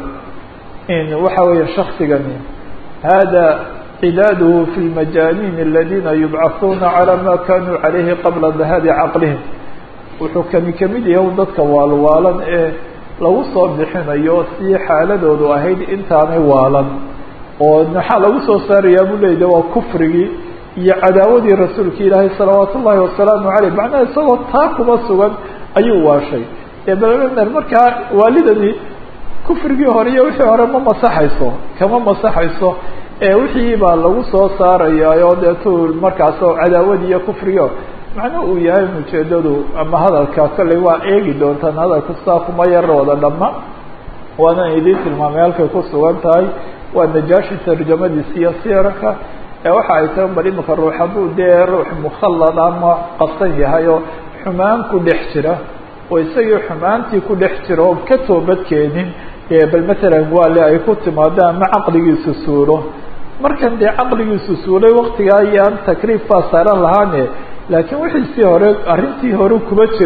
in waxa weeye shaksigani hada cidaadhu fi lmajaaniin aladina yubcahuuna calى ma kanuu calayhi qabla dahaabi caqlihim wuxuu kani kamid yahay dadka waalwaalan ee lagu soo bixinayo si xaaladoodu ahayd intaanay waalan oo maxaa lagu soo saarayaa buu leeyah waa kufrigii iyo cadaawadii rasuulka ilaahay salawaat ullaahi wasalaamu caleyh macnaha isagoo taa kuma sugan ayuu waashay eebal markaa waalidani kufrigii hore iyo wixii hore ma masaxayso kama masaxayso ee wixii baa lagu soo saarayaa deetu markaas cadaawadi iyo kufrigo macnuu uu yahay ujeedadu ama hadalka kollay waa eegi doontaan hadalku saa kuma yar wada dhamma waana idiin tilmaamay halkay ku sugan tahay waa najaashi tarjamadiisa iyo siyarka ee waxa ay tahay bal imika ruux hadduu dee ruux mukhallad ama qasan yahay oo xumaan ku dhex jira oo isagii xumaantii ku dhex jira oo ka toobadkeenin bal matalan waale ay ku timaado ama caqligiisu suulo markan dee caqligiisu suulay waktigaa iyo aan takliif baa saaran lahaane laakiin wixiisii hore arrintii hore kuba jiray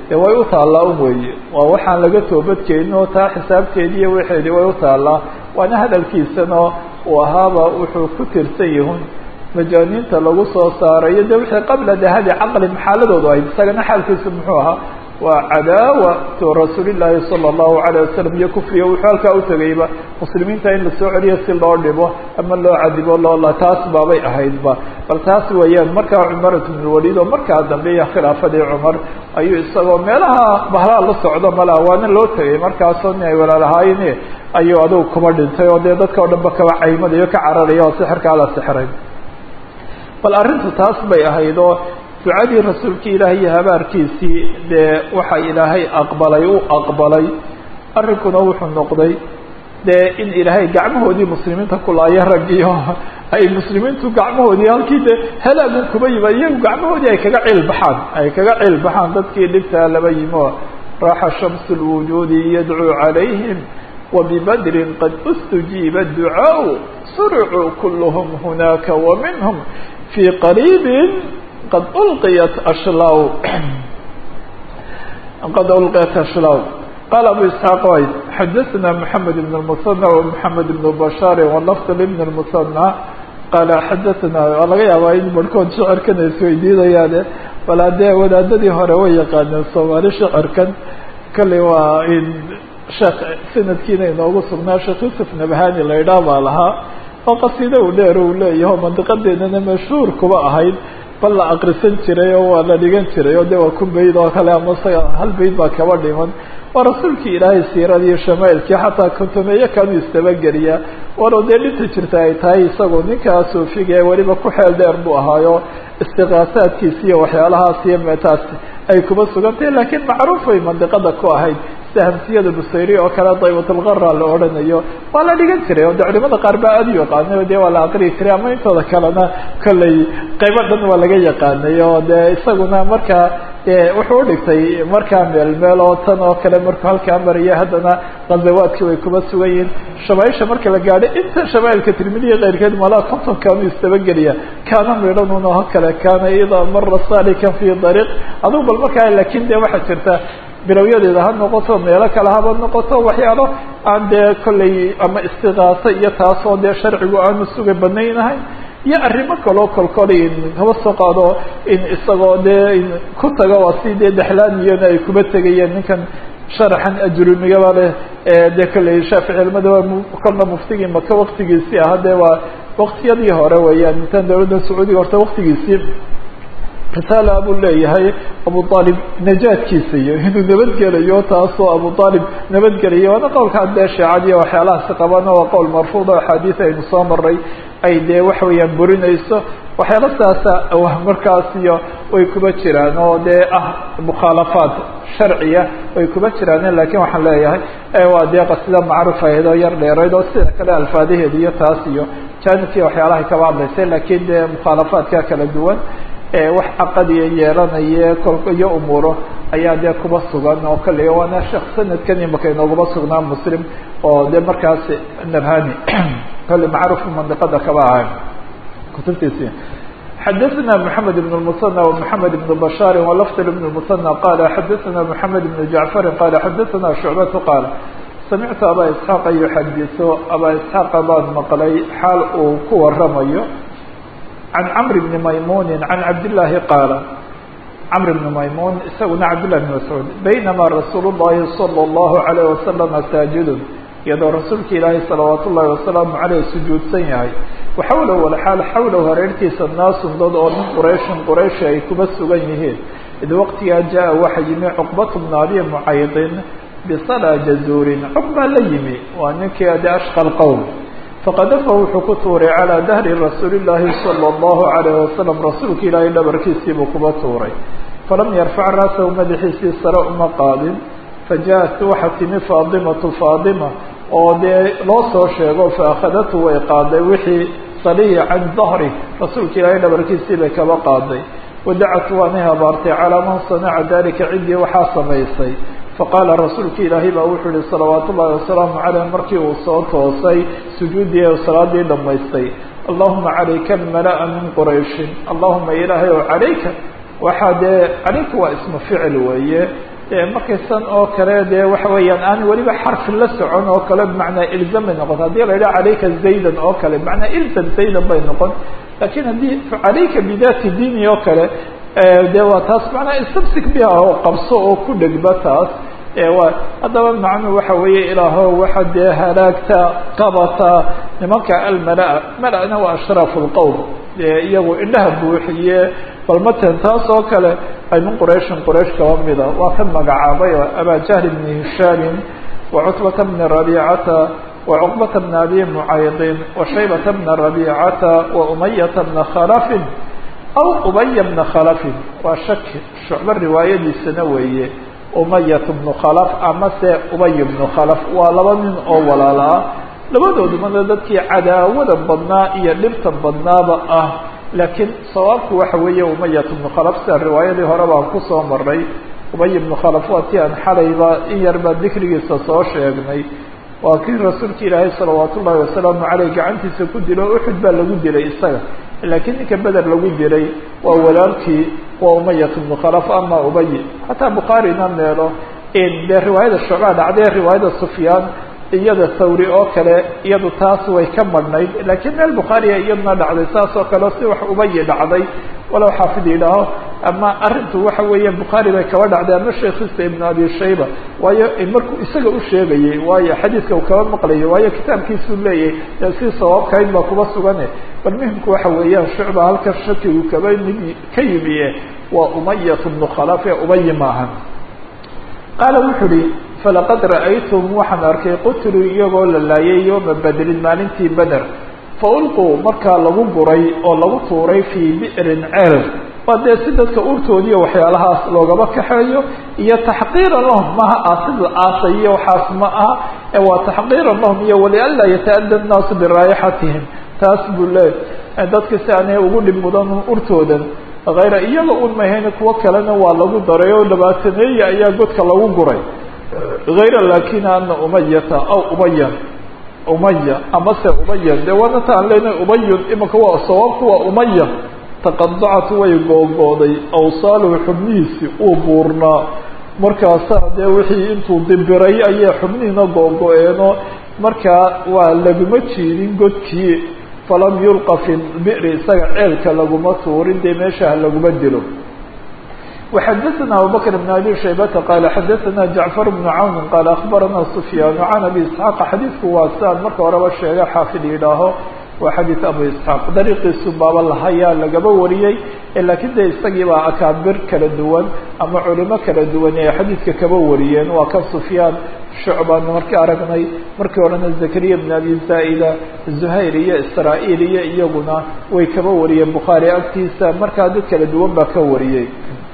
dee way u taallaa un weeye waa waxaan laga toobadkeenin oo taa xisaabteedii iyo waxeedii way u taallaa waana hadalkiisana uu ahaaba wuxuu ku tirsan yahun majaaniinta lagu soo saarayo de wixii qabla dahabi caqli maxaaladoodu ahayd isagana xaalkiisu muxuu ahaa waa cadaawatu rasuulillaahi sala allahu calayh wasalam iyo kufriga wuxuu halkaa utegayba muslimiinta in lasoo celiyo si loo dhibo ama loo cadibo loola taas baabay ahaydba bal taas weeyaan markaa cumarat bnulwaliid oo markaa dambe iyo khilaafadii cumar ayuu isagoo meelaha bahlaa la socdo malaa waana loo tegay markaasoo nin ay walaalahaayeen ayuu adugu kuba dhintay oo dee dadka o dhan ba kaba caymadayo ka cararaya oo sixirkaa la sixiray bal arrintu taas bay ahayd oo ducadii rasuulkii ilaahay iyo habaarkiisii dee waxa ilaahay aqbalay u aqbalay arrinkuna wuxuu noqday dee in ilaahay gacmahoodii muslimiinta kulaayo raggiyo ay muslimiintu gacmahoodii halkii dee halaagu kuba yima iyagu gacmahoodii ay kaga ciil baxaan ay kaga ciil baxaan dadkii dhibtaa laba yimo raaxa shamsu lwujuudi yadcuu calayhim wabibadrin qad ustujiiba ducaaء surcuu kulhm hunaaka waminhm fii qariibi qad ulqiyat ashlaw qad ulqiyat ashlaw qaala abu isxaaq way xadaثna mحamed bn الmusanى ومحamed bn bashaar walafd bn الmusanى qaala xadaثna waa laga yaabaa in barhkood shicirkan ay isweydiinayaane bal haddee wadaadadii hore way yaqaaneen soomaali shicirkan kale waa in sheekh sanadkiina inoogu sugnaa sheekh yuusuf nabahani la idhaah baa lahaa oo qasiida u dheer uu leeyaho mandiqadeedana mashhuur kuba ahayd bal la akrisan jiray oo waa la dhigan jiray oo de waa kun bayd oo kale ama isaga hal bayd baa kaba dhiman waa rasuulkii ilaahay siiradii shamaailkii xataa kontomeeyo kanuu istabageliya walow dee dhinta jirta ay tahay isagu ninkaa suufiga ee weliba ku xeel dheer buu ahaayo istiqaasaadkiisi iyo waxyaalahaas iyo meetaas ay kuba sugantahay laakiin macruuf way mandiqada ku ahayd sida hamsiyada busayri oo kale daybatulqara la odhanayo waa la dhigan jiray oo de culimada qaar baa aada u yaqaanay o de waa la aqriyi jiray ama intooda kalena kolley qaybo dhan waa laga yaqaanay oo de isaguna markaa wuxuu udhigtay markaa meel meel oo tan oo kale markuu halkaa maraya haddana ghazawaadki way kuba sugan yihiin shamaaisha marka la gaadho inta shamaailka tirmidiya keyrkeed malaa konton kaanu istabageliya kaana midhanun oo kale kaana idaa mara salikan fi dariiq adugu bal markaa laakin de waxaa jirta bilowyadeeda ha noqoto meelo kale haba noqoto waxyaalo aan dee kolley ama istiqaaso iyo taasoo dee sharcigu aanu suga banaynahay iyo arrimo kaloo kolkol in kaba soo qaado in isagoo dee ku taga waa si dee dexlaaniyana ay kuba tegayeen ninkan sharaxan ajrumigaba leh dee kolley shaafici ilmadaba kolna muftigii maka waktigiisii aha dee waa waktiyadii hore weeyaan intaan dawladda sacuudiga horta waktigiisii risaala buu leeyahay abu aalib najaadkiisa iyo inuu nabadgelayo taasoo abu aalib nabadgelayo waana qowlkaa dee sheecadiiy waxyaalahaasi qabana waa qowl marfuuda axaadiis aynu soo maray ay dee waxa weeyaan burinayso waxyaala saasa markaas iyo way kuba jiraan oo dee ah mukhaalafaad sharciya way kuba jiraan lakin waxaan leeyahay waa dee qasida macruuf ahayd oo yar dheerayd oo sida kale alfaadaheeda iyo taas iyo janibkii waxyaalahay kaba hadlaysay lakin dee mukhaalafaadka kala duwan wax caqadiya yeelanaye kol iyo umuuro ayaa dee kuba sugan oo kale waana sheekh sanadkan imaka inoogaba sugnaa muslim oo de markaas nabhani kale macruuf mandiqada kaba ahay kutubtiisi xadaثna mحamed بن المثنى ومحamed بن بشhاr ولفظ بن المثنى qال xadaثna محamed بن جعفر qال xadaثna شhuعبة qال samictu abا isحاaq yuxadiثo abا isحاaq baan maqlay xaal uu ku waramayo عن cمر بن maymun عن cabdاللahi qاaل cمر بن maymun isaguna cabdاللahi بن مسعوud baynama rasuul الlahi صلى الlaه عليه وسلم saajid iyadoo rasuulka ilaahay salawaat ullahi wasalaamu caleyh sujuudsan yahay waxawlow walxaal xawlow hareertiisa naasun dad oo min qurayshin qurayshi ay kuba sugan yihiin id waqtigaa jaa waxa yimi cuqbatu bna abi mucaydin bisalaa jazuurin cuqbaa la yimi waa ninkii ade ashqa lqowm faqadafa wuxuu ku tuuray calaa dahri rasuuli llaahi sala allahu calayh wasalam rasuulka ilaahay dhabarkiisiibuu kuba tuuray falam yarfac ra'sahu madaxiisii sare uma qaadin faja-at waxaa timi faadimatu faadima oo dee loo soo sheego faakhadathu way qaaday wixii salihi can dahri rasuulka ilaahay dhabarkiisii bay kaba qaaday wadacat waanay habaartay calaa man sanaca dalika ciddii waxaa samaysay faqaala rasuulka ilaahay baa wuxuu yihi salawaat ullahi wasalaamu caleyh markii uu soo toosay sujuuddii ee salaadii dhammaystay allahuma calayka almala-a min qurayshin allahuma ilaahay o calayka waxaa dee calayka waa ismu ficil weeye dee markaysan oo kale dee waxa weeyaan aan weliba xarfi la socon oo kale bimacnaa ilzam bay noqota haddii la yidhaha calayka zaydan oo kale bimacnaa ilzam zaydan bay noqon lakin haddii calayka bidati dini oo kale de waa taas macnaa istamsik biha oo qabso oo ku dhegba taas waa haddaba macnuhu waxa weeye ilaaho waxa dee halaagta qabata nimanka almala mala-na waa ashraafu lqowm dee iyagu indhaha buuxiye bal matan taas oo kale ay min qurayshin quraysh kaba mida waa kan magacaabay oo abajahl bni hishaamin wa cutbata bni rabiicata wa cuqbata bni abi mucaydin wa shaybata bna rabiicata wa umayata bna khalafin aw ubaya bna khalafin waa shaki shucbo riwaayadiisana weeye umayat bnu khalaf amase ubay bnu khalaf waa laba nin oo walaala ah labadoodumana dadkii cadaawada badnaa iyo dhibta badnaaba ah laakiin sawaabku waxa weeye umayat bnu khalaf sida riwaayadii hore baan kusoo maray ubay bnu khalaf waa ti aan xalayba in yar baa dikrigiisa soo sheegnay waa kii rasuulka ilaahay salawaat ullahi wasalaamu caleyh gacantiisa ku dilo uxud baa lagu dilay isaga laakiin ninka beder lagu dilay waa walaalkii waa umayat bnu khalaf ama ubay xataa bukhaarina meelo dee riwaayada shucbaa dhacday riwaayada sufyaan iyada thawri oo kale iyadu taas way ka madhnayd laakiin meel bukhaariya iyaduna dhacday saas oo kale si wax ubayi dhacday walow xaafid yidhaaho ama arrintu waxa weeye bukhaari bay kaba dhacday ama sheekhiisa ibnu abi shayba waayo markuu isaga u sheegayey waayo xadiidka uu kaba maqlayo waayo kitaabkiisuu leeyahay dee si sawaabkayn baa kuba sugane bal muhimku waxa weeyaan shucba halka shakigu kaba mid ka yimiye waa umayat bnu khalaf ee ubayi maahan qaala wuxuu uhi falaqad ra'aytum waxaan arkay qutluu iyagoo la laayay yooma bedrin maalintii beder fa ulquu markaa lagu guray oo lagu tuuray fii bi'rin ceel waa dee si dadka urtoodiiyo waxyaalahaas loogaba kaxeeyo iyo taxqiiran lahum maha aasid la aasay iyo waxaas ma aha ee waa taxqiiran lahum iyo walianlaa yata'adda annaasu biraayixatihim taas buu le dadka si aanay ugu dhib mudan urtoodan hayra iyaga un mahayne kuwo kalena waa lagu daray oo dhabaataneeya ayaa godka lagu guray hayra laakina ana umayata aw ubayan umaya amase ubayan dee waana ta aan leenahay ubayun imika waa sawaabku waa umaya taqadacat way googooday awsaaluhu xubnihiisi uu buurnaa markaasaa dee wixii intuu dibiray ayay xubnihiina googo-eeno markaa waa laguma jiidin godkii falam yulqa fi bi'ri isaga ceelka laguma tuurin dee meeshaha laguma dilo وxadثna abubكر بن abي شhaybةa qال xadثna جaعفر بن cawn qال أخbarana سfyاn عan abi isحاaq xadiidku waa siaan marka horeba sheega xaafid yidhaaho waa xadiiث abu isحاaq dariiqiisu baaba lahayaa lagaba wariyey lakiin de isagii baa akaabir kala duwan ama culimo kala duwan ee xadiidka kaba wariyeen waa kan سfyaan shucban markii aragnay markii horena zakariya bn abi zaa'ida zuhayr iyo israa-iil iyo iyaguna way kaba wariyeen bukhaari agtiisa markaa dad kala duwan baa ka wariyey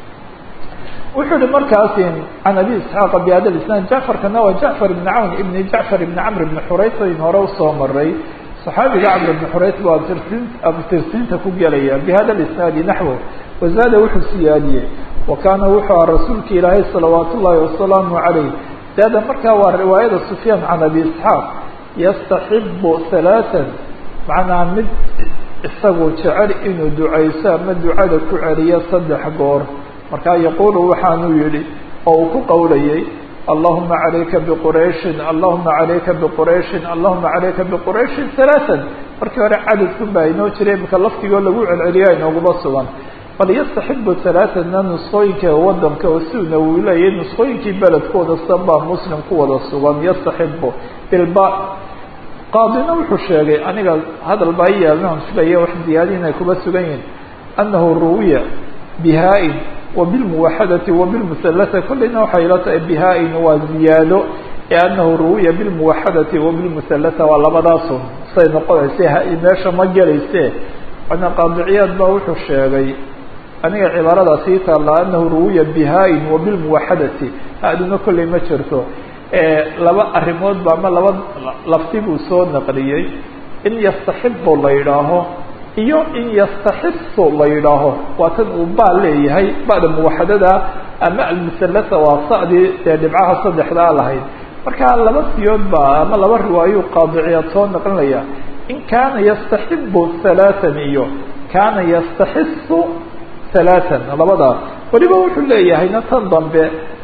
wuxuu hi markaas can abi isxaaqa bihada isnaad jacfarkana waa jacfar ibn cawn ibn jacfar ibn camr ibn xurays ayn hore usoo maray saxaabiga camr ibn xurays baa tirsin abtirsiinta ku gelaya bihada isnaadi naxwo wazaada wuxuu siyaadiyey wa kaana wuxuu aha rasuulka ilaahay salawaat ullaahi wasalaamu calayh daada markaa waa riwaayada sufyaan can abi isxaaq yastaxibu halaatan macnaa mid isagu jecel inuu ducayso ama ducada ku celiyo saddex goor markaa yaquulu waxaanuu yihi oo uu ku qowlayay allahuma calayka biqurayshin allahuma calayka biqurayshin allahuma calayka biqurayshin halaatan markii hore cadadkun baa inoo jiray imika laftigoo lagu celceliya inooguma sugan bal yastaxibu halaatanna nusqooyinka wadanka oo siuna uu leeyahay nusqooyinkii beledkooda sanbaa muslim ku wada sugan yastaxibu bilba qaadina wuxuu sheegay aniga hadal baa i yaalnan filaya wax ziyaadiin ay kuba sugan yihin annahu ruwiya bihaa-in وبالموحدة وبالمثلثة كلna waxay la tahay بhاin waa زiyaado أنه ruwiya بالموحدة وبالمثلثة waa labadaasun say noqonaysa meesha ma gelayse ana qاadiciyaad ba wuxuu sheegay aniga cibaarada sii taala أنه ruwiya بhاin وبالموحدةi haduna kolley ma jirto laba arimood ba ama laba lafti buu soo naqliyey in yastaxibo la yidhaaho iyo in yastaxisu la yidhaaho waa tan uu baa leeyahay ba'da muwaxadada ama almusalasa waa sa'dii dee dhibcaha saddexdaa lahayd marka laba siyood baa ama laba riwaayuu qaadiciyaad soo naqlinaya in kaana yastaxibu halaatan iyo kaana yastaxisu halaatan labadaa weliba wuxuu leeyahayna tan dambe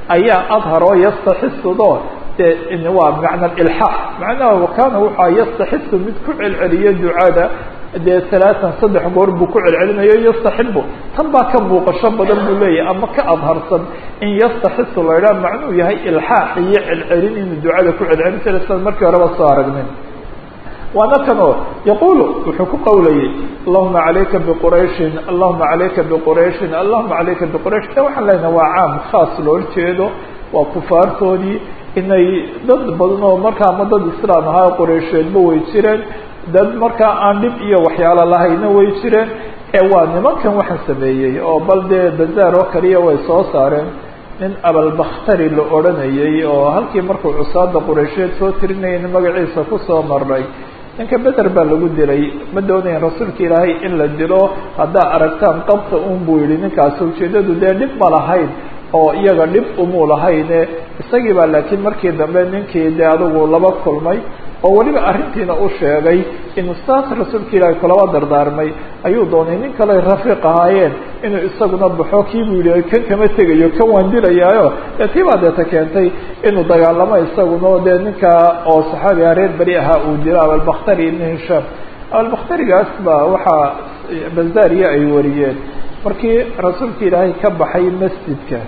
ayaa adhar oo yastaxisudo de waa macna ilxaax macnaha kaana wuxua yastaxisu mid ku celceliyo ducada dee alaatan saddex goor buu ku celcelinayo yastaxibu tan baa ka muuqasho badan buu leeyahay ama ka adharsan in yastaxisu la idhaha macnuu yahay ilxaax iyo celcelin inuu ducada ku celcelin jira sida markii horeba soo aragnay waana kanoo yaqulu wuxuu ku qawlayay allahuma calayka biqurayshin allahuma calayka biqurayshin allahuma calayka biquraysh de waxaan leenaha waa caam khaas loola jeedo waa kufaartoodii inay dad badan oo markaa ama dad islaam ahaa qureysheedba way jireen dad markaa aan dhib iyo waxyaalo lahayna way jireen ee waa nimankan waxaan sameeyey oo bal dee bazaar oo kaliya way soo saareen nin abalbakhtari la odhanayay oo halkii markuu cusaada qureysheed soo tirinayayna magaciisa kusoo maray ninka beder baa lagu dilay ma doonayan rasuulka ilaahay in la dilo haddaa aragtaan qabta un buu yihi ninkaasi ujeedadu dee dhib ma lahayn oo iyaga dhib umuu lahayne isagii baa laakiin markii dambe ninkii dee adigu laba kulmay oo weliba arrintiina u sheegay inuu saas rasuulka ilaahay kulaba dardaarmay ayuu doonay nin kale rafiiq ahaayeen inuu isaguna baxo kii buu yihi kan kama tegayo kan waan dilayaayo dee tii baa deeta keentay inuu dagaalamo isaguna dee ninka oo saxaabiga reer beri ahaa uu dilo abalbakhtari ibn hishaam abalbakhtarigaas baa waxaa bazaariya ay wariyeen markii rasuulka ilaahay ka baxay masjidka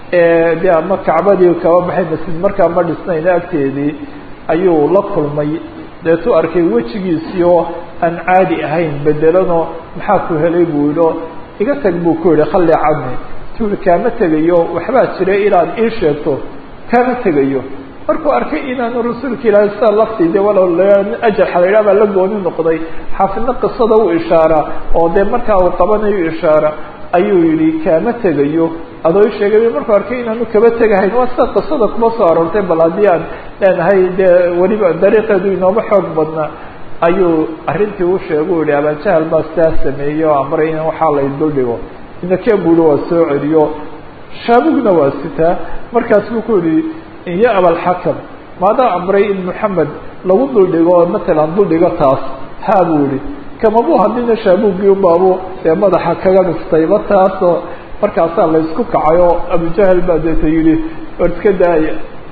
de ama kacbadii kaba baxay masjid markaa ma dhisnayn agteedii ayuu la kulmay deetu arkay wejigiisiio aan caadi ahayn bedelano maxaa ku helay buu yiho iga tag buu ku yihi khalli cani tuuri kaama tegayo waxbaa jira inaad ii sheegto kaama tegayo markuu arkay inaanu rasuulka ilaahay sida laftii de walow ajarxa la yidhah baa la gooni noqday xaafidna qisada u ishaara oo dee markaa uu qabanayo ishaara ayuu yihi kaama tegayo adoo i sheegay markuu arkay inaanu kaba tegahayn waa sida qisada kuma soo aroortay bal haddii aan leenahay dee weliba dariiqeedu inooma xoog badnaa ayuu arrintii u sheega u yihi abaajahal baa sidaa sameeyey oo amray in waxaa la duldhigo inakee buuhi waa soo celiyo shaabugna waa sitaa markaas buu ku yihi iyo abalxakam maadaa amray in moxamed lagu duldhigo matalan duldhigo taas haa buu yihi kamabuu hadlina shaabugii ubaabu ee madaxa kaga dhiftayba taasoo markaasaa la isku kacay oo abujahal baa deeta yihi war iska daaya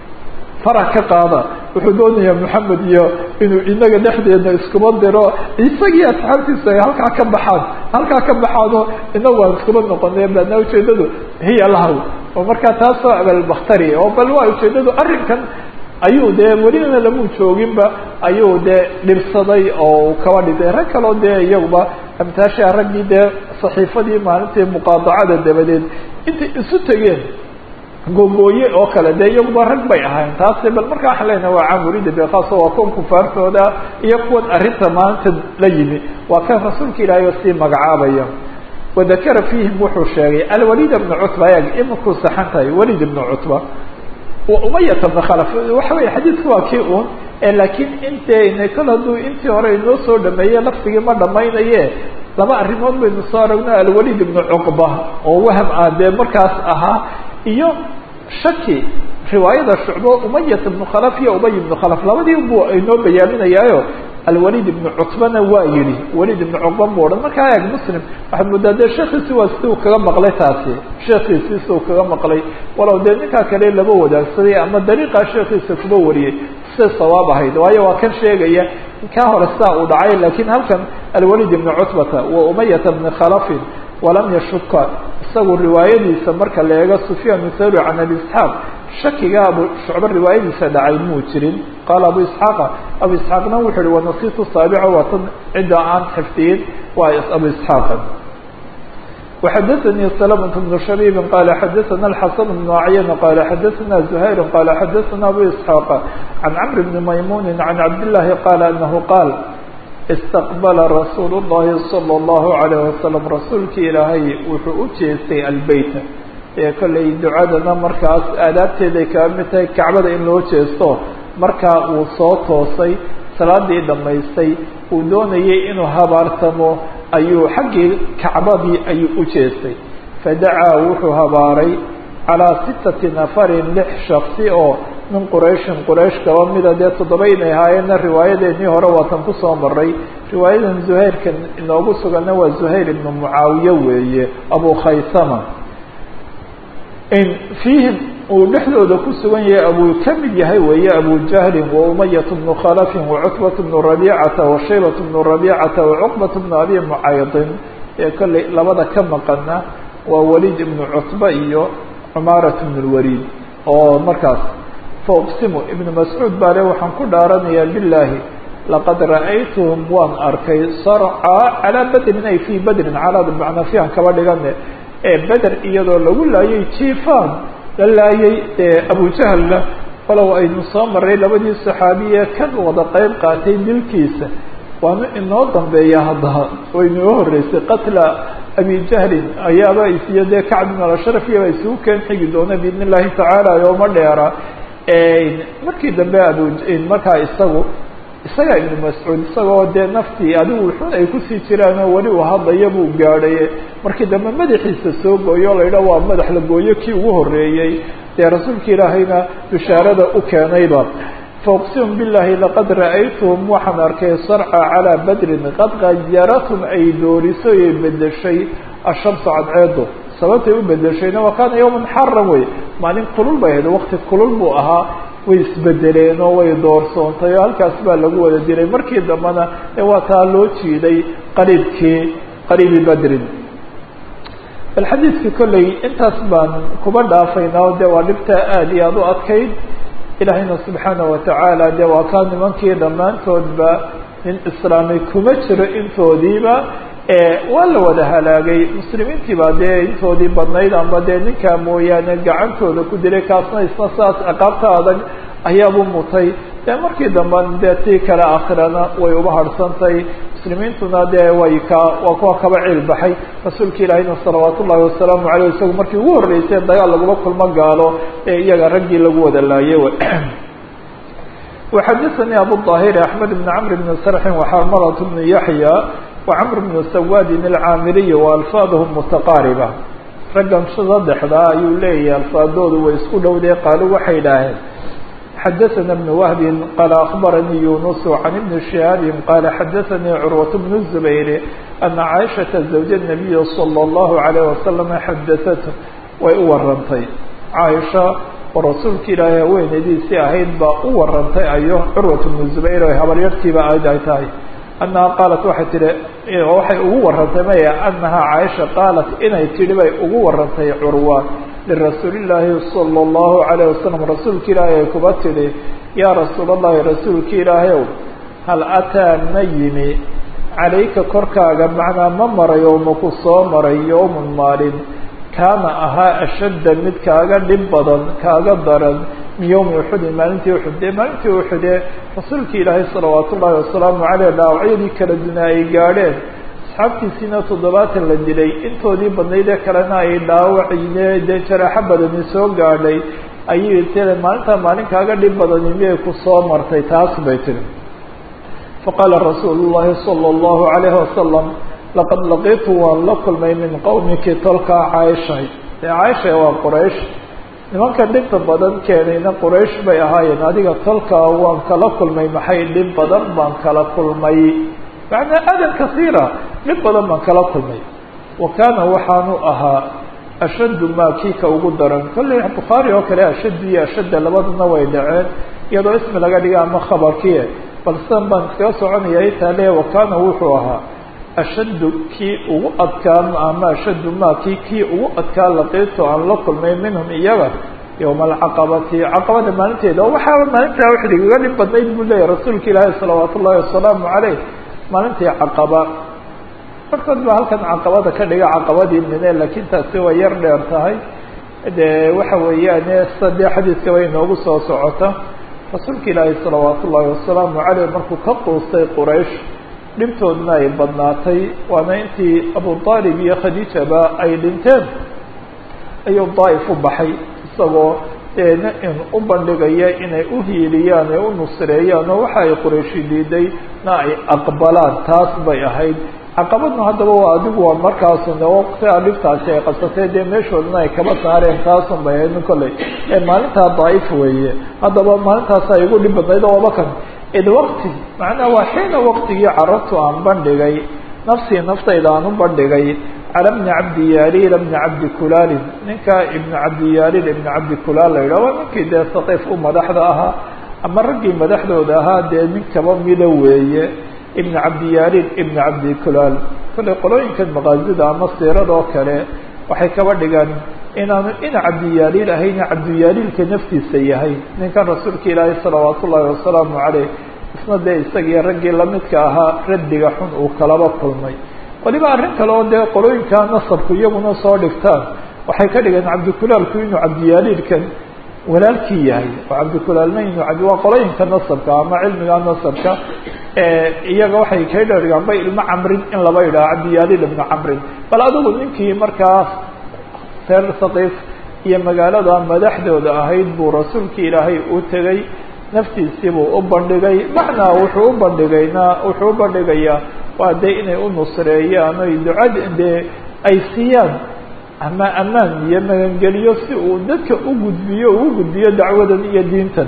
farax ka qaada wuxuu doonayaa moxamed iyo inuu inaga dhexdeedna iskuma diro isagii asxaabtiisa ay halkaa ka baxaan halkaa ka baxaano inagu aan iskuma noqonay baadna ujeedadu hiya lahaw oo markaa taasoo abalbakhtari oo bal waa ujeedadu arrinkan ayuu dee welina lamuu jooginba ayuu dee dhibsaday oo kaba dhintay rag kaloo dee iyaguba amtaasha raggii dee saxiifadii maalintii muqaadacada dabadeed intay isu tegeen gogooye oo kale dee iyaguba rag bay ahayn taasi bal markaa waxaan leenaha waa camurida beekaaso waa kuwan kufaartooda iyo kuwan arrinta maanta la yimi waa kan rasuulka ilaahay oo sii magacaabaya wadakara fiihim wuxuu sheegay alwalid bna cutba eg imankuu saxan tahay walid ibna cutba umayata bna khalaf waxa weeye xadiidku waa kii un laakiin intayna kol hadduu intii hore inoo soo dhameeye laftigii ma dhamaynaye laba arrimood baynu soo aragno alwalid ibnu cuqba oo waham ah dee markaas ahaa iyo shaki riwaayada shucbo umayat ibnu khalaf iyo ubay ibnu khalaf labadii buu inoo bayaaminayaayo alwalid ibnu cutbana waa yihi walid ibnu cuqba mu odhan markaa eeg muslim waxaad moodaa dee sheekiisi waa si uu kaga maqlay taasi sheekiisi si uu kaga maqlay walow dee ninkaa kale laba wadaagsaday ama dariiqaa sheekiisa kuba wariyey siday sawaab ahayd waayo waa kan sheegaya kaa hore sidaa uu dhacay lakin halkan alwalid ibnu cutbata wa umayata bni khalafin walam yashuka isagu riwaayadiisa marka la eego sufyaan thawri can abi isxaaq shakiga abu shucbe riwaayadiisa dhacay muu jirin qaala abu isxaaqa abu isxaaqna wuxuu uhi wanasitu saabica waa tan cidda aan xifdiyin waa abu isxaaqa وxadثnي سلمة بن شhبيب qال xadثna الحسن بن عyن qال xadثna زهير qال xadثna أbو إسحاq عن cمر بن مyمون عن عبد اللahi qال أنه qاal استqبل رsuuل اللhi صلى الله عليه وسلم rasuulki ilaahay wuxuu u jeestay albeyt ee kollay ducadana markaas aadaabteeday kaa mid tahay kacbada in loo jeesto markaa uu soo toosay salaadii dhamaystay uu doonayay inuu habaartamo ayuu xaggii kacbadii ayuu u jeestay fadacaa wuxuu habaaray calaa sittati nafarin lix shaksi oo min qurayshin quraysh kaba mida dee toddoba inay ahaayeenna riwaayadeenii hore waatan kusoo maray riwaayadan zuhayrka inoogu suganna waa zuhayr ibnu mucaawiye weeye abu khaysama in fiihim uu dhexdooda ku sugan yahay abuu ka mid yahay weeye abujahlin wa umayat bnu khalafin wa cutbat bnu rabiicata wa shaybat bnu rabiicata wa cuqbat bnu abi mucaydin ee kolley labada ka maqana waa waliid ibnu cutba iyo cumaarat bnu lwaliid oo markaas fauqsimu ibnu mascuud baa le waxaan ku dhaaranayaa bilaahi laqad ra'aytuhum waan arkay sarcaa calaa bedrin ay fii bedrin calaada macnaa fiihan kaba dhigane ee beder iyadoo lagu laayay jiifaan la laayay abujahalna walow aynu soo maray labadii saxaabiye kan wada qeyb qaatay dilkiisa waana inoo dambeeya hadda waynoo horeysay qatla abi jahlin ayaaba isiyo dee kacb bin alashraf iyaba isugu keen xigi doona biidn illahi tacaala yooma dheera markii dambe abu markaa isagu isagaa ibnu mascuud isagoo dee naftii adigu xun ay kusii jiraanoo weli uu hadlaya buu gaadhay markii dambe madaxiisa soo gooyo o la yidhaha waa madax la gooyo kii ugu horeeyey dee rasuulka ilaahayna bishaarada u keenayba fauqsimu billahi laqad ra'aytuhum waxaan arkay sarca calaa badrin qad gayaratum ay doorisoy ay bedeshay ashamsu cadceedo sababtay u bedeshayna wa kaana yawman xaran wey maalin kulul bay ahayd waqti kulul buu ahaa way isbedeleen oo way doorsoontay oo halkaas baa lagu wada diray markii dambena ee waa taa loo jiiday qariibkii qariibi badrin bal xadiidka kolley intaas baan kuba dhaafaynaa o de waa dhibtaa aada iyo aada u adkayd ilaahayna subxaanaه watacaala de waa kaa nimankii dhammaantoodba nin islaamay kuma jiro intoodiiba waa la wada halaagay muslimiintii baa dee intoodii badnayd amba dee ninkaa mooyaane gacantooda ku dilay kaasna isna saas ciqaabta adag ayaabu mutay dee markii dambe dee tii kale aakhirana way uba harhsantay muslimiintuna dee way ka waa kuwa kaba ciil baxay rasuulka ilaahayna salawaat ullahi wasalaamu aleyh isagu markii ugu horreysay dagaal laguma kulmo gaalo ee iyaga raggii lagu wada laayay وxadثnي abu الطاhir أحmed بن cمr بن sرح وxrmlة بن yaحyى وcمr بن سwاdin الcاamiriي وأlفاadhm متqاarبة raggan sadexda ayuu leeyahay alfaadoodu way isku dhowdee qaalo waxay idhaaheen xadaثna بن وهb qال أخbarnii يuنس عن بن شهاaب qال xadaثnii cروة بن الزبير أنa cائشhaةa زوج النبي صلى الله عليه وسلم xadaثت way u warantay caaisha oo rasuulka ilaahay haweenaydiisii ahayd baa u warantay ayo curwat bnu zubayr o habaryartiiba ayd ay tahay annaha qaalat waxay tihi waxay ugu warantay maya annahaa caaisha qaalat inay tidhi bay ugu warantay curwa lirasuulillaahi sala allahu calayh wasalam rasuulka ilaahay ay kuba tidhi yaa rasuul allahi rasuulka ilaahayow hal ataa ma yimi calayka korkaaga macnaa ma maray oo maku soo maray yowmun maalin kaana ahaa ashadda mid kaaga dhib badan kaaga daran min yowmi uxudin maalintii uxud dee maalintii uxudee rasuulka ilaahay salawaat ullaahi wasalaamu caleyh dhaawacyadii kala duna ay gaadheen asxaabtiisiina toddobaatan la dilay intoodii badnaydee kalena ay dhaawacine dee jaraaxo badani soo gaadhay ayay tee maalintaa maalin kaaga dhib badani miyay ku soo martay taas bay tiri faqaala rasuulu llaahi sala allahu calayhi wasalam laqad laqiitu waan la kulmay min qowmiki tolkaa caaishay dee caaisha waa quraysh nimanka dhibta badan keenayna quraysh bay ahaayeen adiga tolkaa waan kala kulmay maxay dhib badan baan kala kulmay macnaa adan kasiira dhib badan baan kala kulmay wa kaana waxaanu ahaa ashaddu maa kii ka ugu daran kolley bukhaari oo kale ashaddu iyo ashadda labaduna way dhaceen iyadoo ismi laga dhiga ama khabarkiie bal sidan baan iskaga soconaya itaale wa kaana wuxuu ahaa ashaddu kii ugu adkaa ama ashaddu maa kii kii ugu adkaa laqiito aan la kulmay minhum iyaga yowma alcaqabati caqabada maalinteeda oo waxaaba maalintaa wax igaga dhib badnayd buu leeyahy rasuulka ilaahi salawaat ullahi wasalaamu caleyh maalintii caqaba markood ba halkan caqabada ka dhiga caqabadii mine laakiin taasi way yar dheer tahay de waxa weeyaane sadee xadiiska way inoogu soo socota rasuulka ilaahi salawaat ullahi wasalaamu caleyh markuu ka quustay quraysh dhibtoodna ay badnaatay waana intii abu aalib iyo khadiijaba ay dhinteen ayuu daa'if u baxay isagoo deena in u bandhigaya inay u hiiliyaan ee u nusreeyaan oo waxa ay qurayshi diiday na ay aqbalaan taas bay ahayd caqabadna haddaba waa adigu waa markaasuna waqtigaa dhibtaasi ay qabsatay dee meeshoodana ay kaba saareen taasun bay ahayd kolley ee maalintaa daa'if weeye haddaba maalintaas ay igu dhib badnayd oo wabakan id waqti macnaha waa xiina waqtigii carabtu aan bandhigay nafsii naftayda aan u bandhigay cala bni cabdi yaaliil bni cabdi kulaalin ninka ibnu cabdi yaaliil ibnu cabdi kulaal la yidhah waa ninkii dee saqiif u madaxda ahaa ama raggii madaxdooda ahaa dee nin kaba mida weeye ibnu cabdi yaaliil ibnu cabdi kulaal kollay qolooyinkan maqaazida ama siirada oo kale waxay kaba dhigaan inaanu ina cabdiyaaliil ahayna cabdiyaaliilka naftiisa yahay ninkan rasuulka ilaahay salawaat ullaahi wasalaamu caleyh isna dee isagii raggii lamidka ahaa raddiga xun uu kalaba kulmay waliba arrin kale oo dee qolooyinka nasabku iyaguna soo dhigtaan waxay ka dhigeen cabdikulaalku inuu cabdiyaaliilkan walaalkii yahay oo cabdikulaalna inuu cabdi waa qolooyinka nasabka ama cilmiga nasabka iyaga waxay ka dhigaan bay ilmo camrin in laba yidhaho cabdiyaaliil ibnu camrin bal adigu ninkii markaas reer saqiif iyo magaalada madaxdooda ahayd buu rasuulka ilaahay u tegey naftiisiibuu u bandhigay macnaa wuxuu u bandhigayna wuxuu u bandhigayaa waa dee inay u nusreeyaan oy ducad dee ay siiyaan ama ammaan iyo magangeliyo si uu dadka u gudbiyo uu gudbiyo dacwadan iyo diintan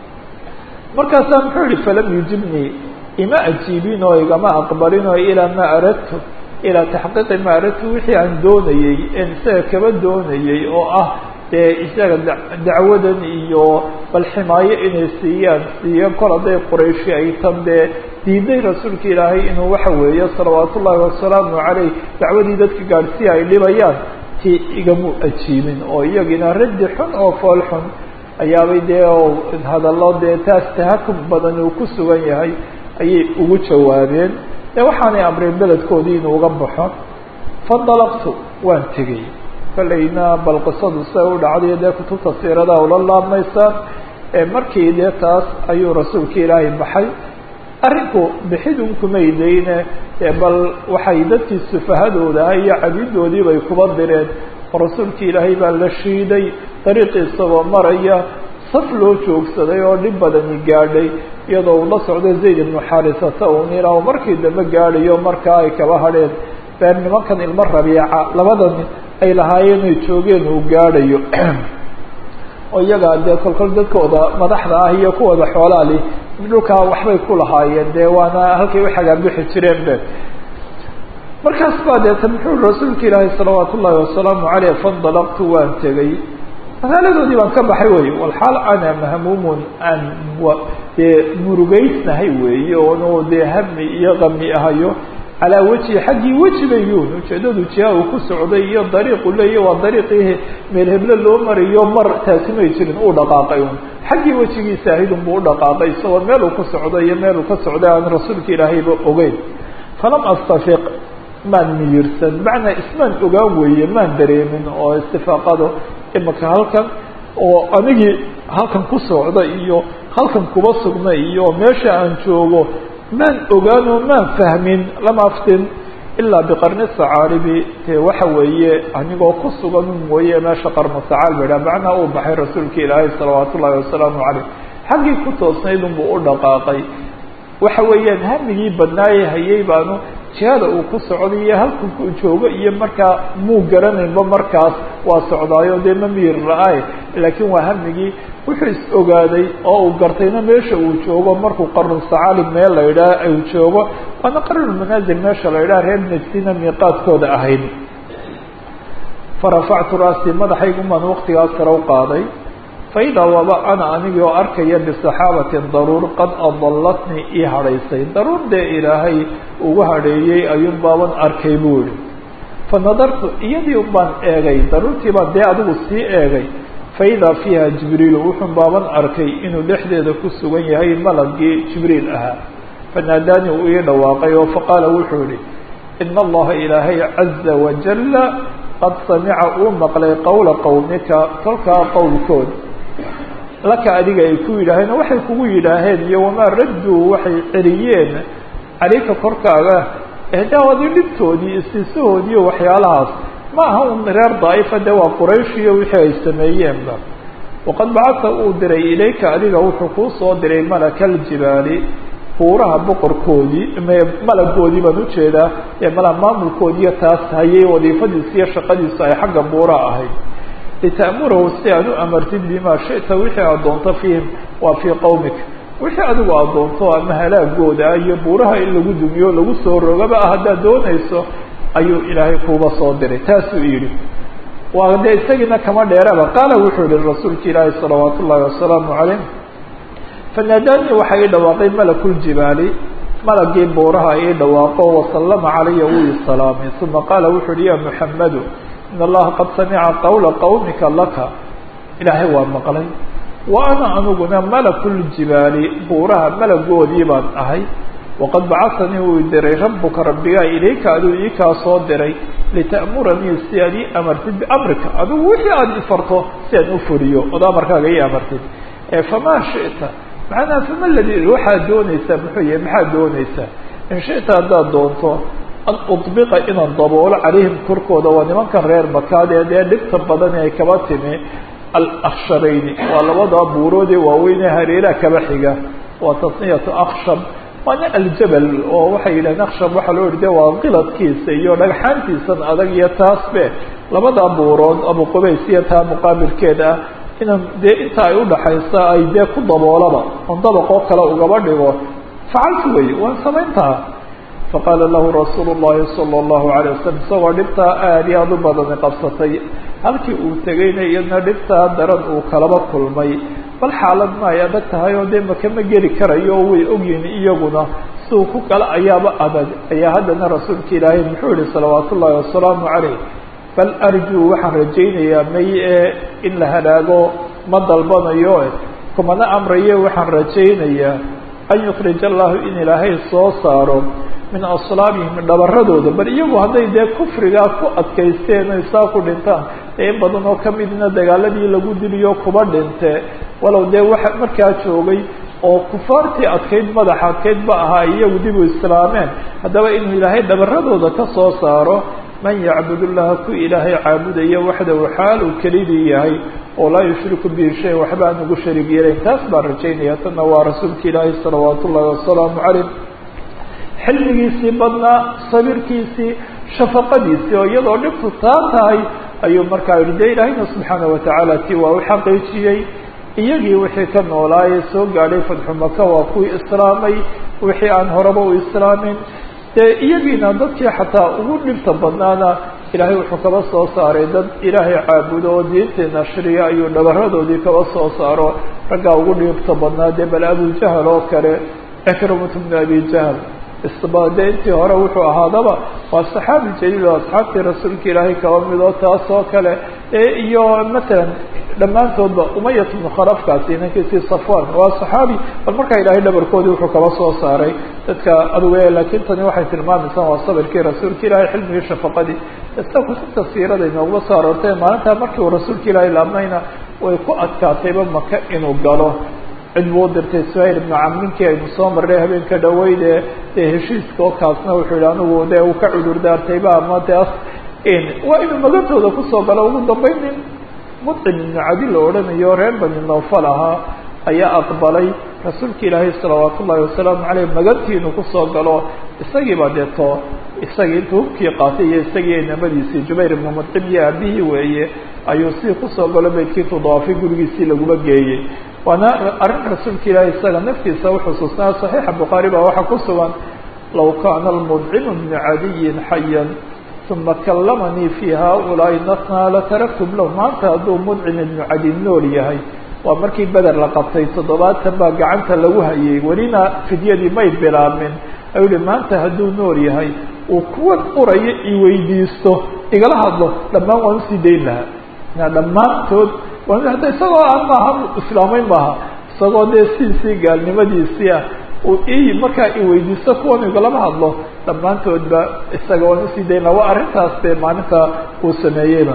markaasaa muxuu yihi falam yujibnii ima ajiibin oo igama aqbalin oo ilaa maa aradtu ilaa taxqiiqi maa aradtu wixii aan doonayey en isaga kaba doonayey oo ah dee isaga dacwadan iyo bal ximaayo inay siiyaan siiyo kol hadday qurayshi ay tan dee diiday rasuulka ilaahay inuu waxa weeye salawaat ullaahi wasalaamu caleyh dacwadii dadka gaadhsiya ay dhibayaan ti igamu ajiibin oo iyagina raddi xun oo fool xun ayaabay dee hadallo dee taas tahakum badan uu ku sugan yahay ayay ugu jawaabeen dee waxaanay amreen beledkoodii inuu uga baxo fandalaqtu waan tegey kolleyna bal qisadu siday u dhacday dee kutubta siiradaa ula laabmaysaa markii dee taas ayuu rasuulka ilaahay baxay arrinku bixidun kumay dayne bal waxay dadkii sufahadooda ah iyo cabidoodii bay kuba direen oo rasuulka ilaahay baa la shiiday dariiqii isagoo maraya saf loo joogsaday oo dhib badani gaadhay iyadoo uu la socdo zayd ibnu xaarisata un ilaa markii dambe gaadhayo markaa ay kaba hadheen beer nimankan ilmo rabiica labadan ay lahaayeen ay joogeen uu gaadhayo oo iyagaa dee kolkol dadkooda madaxda ah iyo kuwooda xoolaa li dhulkaa waxbay ku lahaayeen dee waana halkay u xagaabixi jireen be markaas baa deeta muxuu rasuulka ilaahay salawaat ullaahi wasalaamu caleyh fandalaqtu waan tegey magaaladoodii baan ka baxay wey walxaal ana mahmuumun aan dee murugeysnahay weeye oonu dee hami iyo kami ahayo calaa weji xaggii weji bayun ujeedadu jiha uu ku socday iyo dariiqu leeya waa dariiqii meel heble loo marayo mar taasi may jirin uu dhaqaaqay un xaggii wejigiisa ahaydun buu u dhaqaaqay isagoo meel uu ku socday iyo meel uu ka socday aan rasuulka ilaahayba ogeyn falam astafiq maan miyirsan macnaa ismaan ogaan weeye maan dareemin oo istifaaqado imaka halkan oo anigii halkan ku socda iyo halkan kuba sugna iyo meesha aan joogo maan ogaanoo maan fahmin lama aftin ilaa biqarni sacaaribi dee waxa weeye anigoo ku sugan mooye meesha qarno sacaal ba idhaha macnaa uu baxay rasuulka ilaahay salawaat ullaahi wasalaamu caleyh xaggii ku toosnayd unbuu u dhaqaaqay waxa weeyaan hamigii badnaaye hayay baanu jihada uu ku socday iyo halku ku joogo iyo markaa muu garanaynba markaas waa socdaayo dee ma miyir la-ay laakiin waa hamigii wuxuu is ogaaday oo uu gartayna meesha uu joogo markuu qarnu sacaali meel la idhaah uu joogo waana qarnulmanaazil meesha la idhaha reer najdina miiqaadkooda ahayd farafactu raasii madaxaygun baan waktigaas sare u qaaday faidaa waba ana anigii oo arkaya bisaxaabatin daruur qad adallatnii ii hadhaysay daruur dee ilaahay ugu hadheeyey ayuun baaban arkay buu yihi fa nadartu iyadii baan eegay daruurtii baan dee adigu sii eegay faidaa fiiha jibriilu wuxuun baaban arkay inuu dhexdeeda ku sugan yahay malagii jibriil ahaa fanaadaanii uu ii dhawaaqay oo faqaala wuxuu yihi ina allaha ilaahay caza wajala qad samica uu maqlay qowla qowmika tolkaa qowlkood laka adiga ay ku yidhaaheen oo waxay kugu yidhaaheen iyo wamaa radduu waxay celiyeen caleyka korkaaga ehdaawadi dhibtoodii istiisahoodii iyo waxyaalahaas ma aha un reer daa'ifa dee waa quraysh iyo wixii ay sameeyeenba waqad bacata uu diray ilayka adiga wuxuu kuu soo diray malaka aljibaali buuraha boqorkoodii malagoodii baan ujeedaa ee mala maamulkoodiiyo taas hayay wadiifadiisu iyo shaqadiisu ay xagga buuraha ahayd lita'murahu si aad u amartid bimaa shita wixii aad doonto fiihim waa fii qowmika wixii adigu aad doonto ama halaagooda iyo buuraha in lagu dumiyo lagu soo rogaba ah haddaad doonayso ayuu ilaahay kuuba soo diray taasuu yidhi waa dee isagiina kama dheeraba qaala wuxuu yihi rasuulka ilaahi salawaat ullaahi wasalaamu calayh fanaadaanii waxaa ii dhawaaqay malakuljibaali malagii buuraha ii dhawaaqo wasallama calaya wuu ii salaamay uma qaala wuxuu uhi ya muxamadu in allaha qad samica qawla qawmika laka ilaahay waa maqlay wa ana aniguna malakuljibaali buuraha malagoodii baan ahay waqad bacasanii uu diray rabuka rabbigaa ilayka aduu ii kaa soo diray lita'muranii si aad ii amartid biamrika adigu wixii aada ifarto si aan u fuliyo ood amarkaaga ii amartid famaa shita macnaa fama ladi waxaad doonaysaa muxuu yahay maxaad doonaysaa in shita haddaad doonto an udbiqa inaan daboolo calayhim korkooda waa nimankan reer makaad ee dee dhibta badan ay kaba timi alaksharayni waa labada buuroodee waaweynee hareeraha kaba xiga waa tasniyatu akshab waana aljabal oo waxay yidhahdeen akshab waxaa loo yihi de waa qiladkiisa iyo dhagxaantiisan adag iyo taasbe labada buurood abu qubays iyo taa muqaabilkeeda ah inaan dee inta ay udhaxaysa ay dee ku daboolaba on dabaqoo kale ugaba dhigo facaltu wey waan samayntaha faqaala lahu rasuulu llahi sala allahu alay wasalam isagoo dhibtaa aada iyo aada u badani qabsatay halkii uu tegayna iyadna dhibtaa daran uu kalaba kulmay bal xaalad ma ay adag tahay oo dee makama geli karayo oo way ogyihin iyaguna siduu ku kala ayaaba adag ayaa haddana rasuulka ilaahay muxuu yihi salawaat ullahi wasalaamu calayh bal arjuu waxaan rajaynayaa may ee in la halaago ma dalbanayo kumana amraye waxaan rajaynayaa an yukrij allahu in ilaahay soo saaro min aslaabihim dhabaradooda bal iyagu hadday dee kufrigaa ku adkaysteen oy saa ku dhintaan ee in badan oo kamidna dagaaladii lagu diliyo kuba dhinte walow dee waxa markaa joogay oo kufaartii adkayd madaxa adkayd ba ahaa iyagu dib u islaameen haddaba inuu ilaahay dhabaradooda ka soo saaro man yacbud llaha ku ilaahay caabudaya waxdahu xaal uu kelidii yahay oo laa yushriku bihi shay waxba aan ugu shariig yeelayn taas baan rajaynaya tanna waa rasuulka ilaahay salawaat ullahi wasalaamu calayh xilmigiisii badnaa sabirkiisii shafaqadiisii oo iyadoo dhibtu taa tahay ayuu markaa yihi de ilaahayna subxaana watacaala ti waa u xaqiijiyey iyagii wixii ka noolaayee soo gaadhay fadxu maka waa kuwii islaamay wixii aan horeba u islaamin dee iyagiina dadkii xataa ugu dhibta badnaana ilaahay wuxuu kaba soo saaray dad ilaahay caabudo oo diintii nashriya ayuu dhabaradoodii kaba soo saaro raggaa ugu dhibta badnaa dee bal abujahal oo kale cikrimatu bnu abi jahl isbade intii hore wuxuu ahaadaba waa saxaabi jaliil oo asxaabtii rasuulka ilaahay kaba midoo taas oo kale iyo matalan dhammaantoodba umayat bnu khalafkaasi inankiisii safwan waa saxaabi bal markaa ilaahay dhabarkoodii wuxuu kaba soo saaray dadka aduge laakiin tani waxay tilmaamaysaa waa sabirkii rasuulka ilaahay xilmigii shafaqadii ista kutubta siirada inooguma soo aroortay maalintaa markii uu rasuulka ilaahay laabnayna way ku adkaatayba maka inuu galo cid buu dirtay suhayl ibnu camrinkii aynu soo marray habeenka dhaweyde dee heshiiska oo kaasna wuxuu yihi anigu dee uu ka cudur daartayba ama taas waa inuu magantooda kusoo galo ugu dambeyn nin mudcim ibnu cadi la odhanayo reer bani nawfal ahaa ayaa aqbalay rasuulka ilaahay salawaat ullahi wasalaamu caleyh magantii inuu kusoo galo isagiiba deeto isagii intuu hubkii qaatay iyo isagii inamadiisii jubayr ibnu mudcim iyo aabihii weeye ayuu si kusoo galo beydkii tudaafay gurigiisii laguma geeyey waana arrin rasuulka ilaahi isaga naftiisa uxusuusnaa صaxiixa bukhaari baa waxaa ku sugan law kaana almudcimu bnu cadiyin xayan uma kallamanii fi haؤulaaءi natnaa lataraktum lahu maanta hadduu mudcim ibnu cadi nool yahay waa markii beder la qabtay toddobaatan baa gacanta lagu hayay welina fidyadii may bilaabmin ayuu hi maanta hadduu nool yahay uu kuwan urayo iweydiisto igala hadlo dhammaan waan usii dayn lahaa dhammaantood hadda isagoo aan maaha islaamayn maaha isagoo dee sidiisii gaalnimadiisii ah uu i markaa iweydiisto kuwan igalama hadlo dhammaantoodba isaga waan usii dayn laha waa arrintaas dee maalinta uu sameeyeyba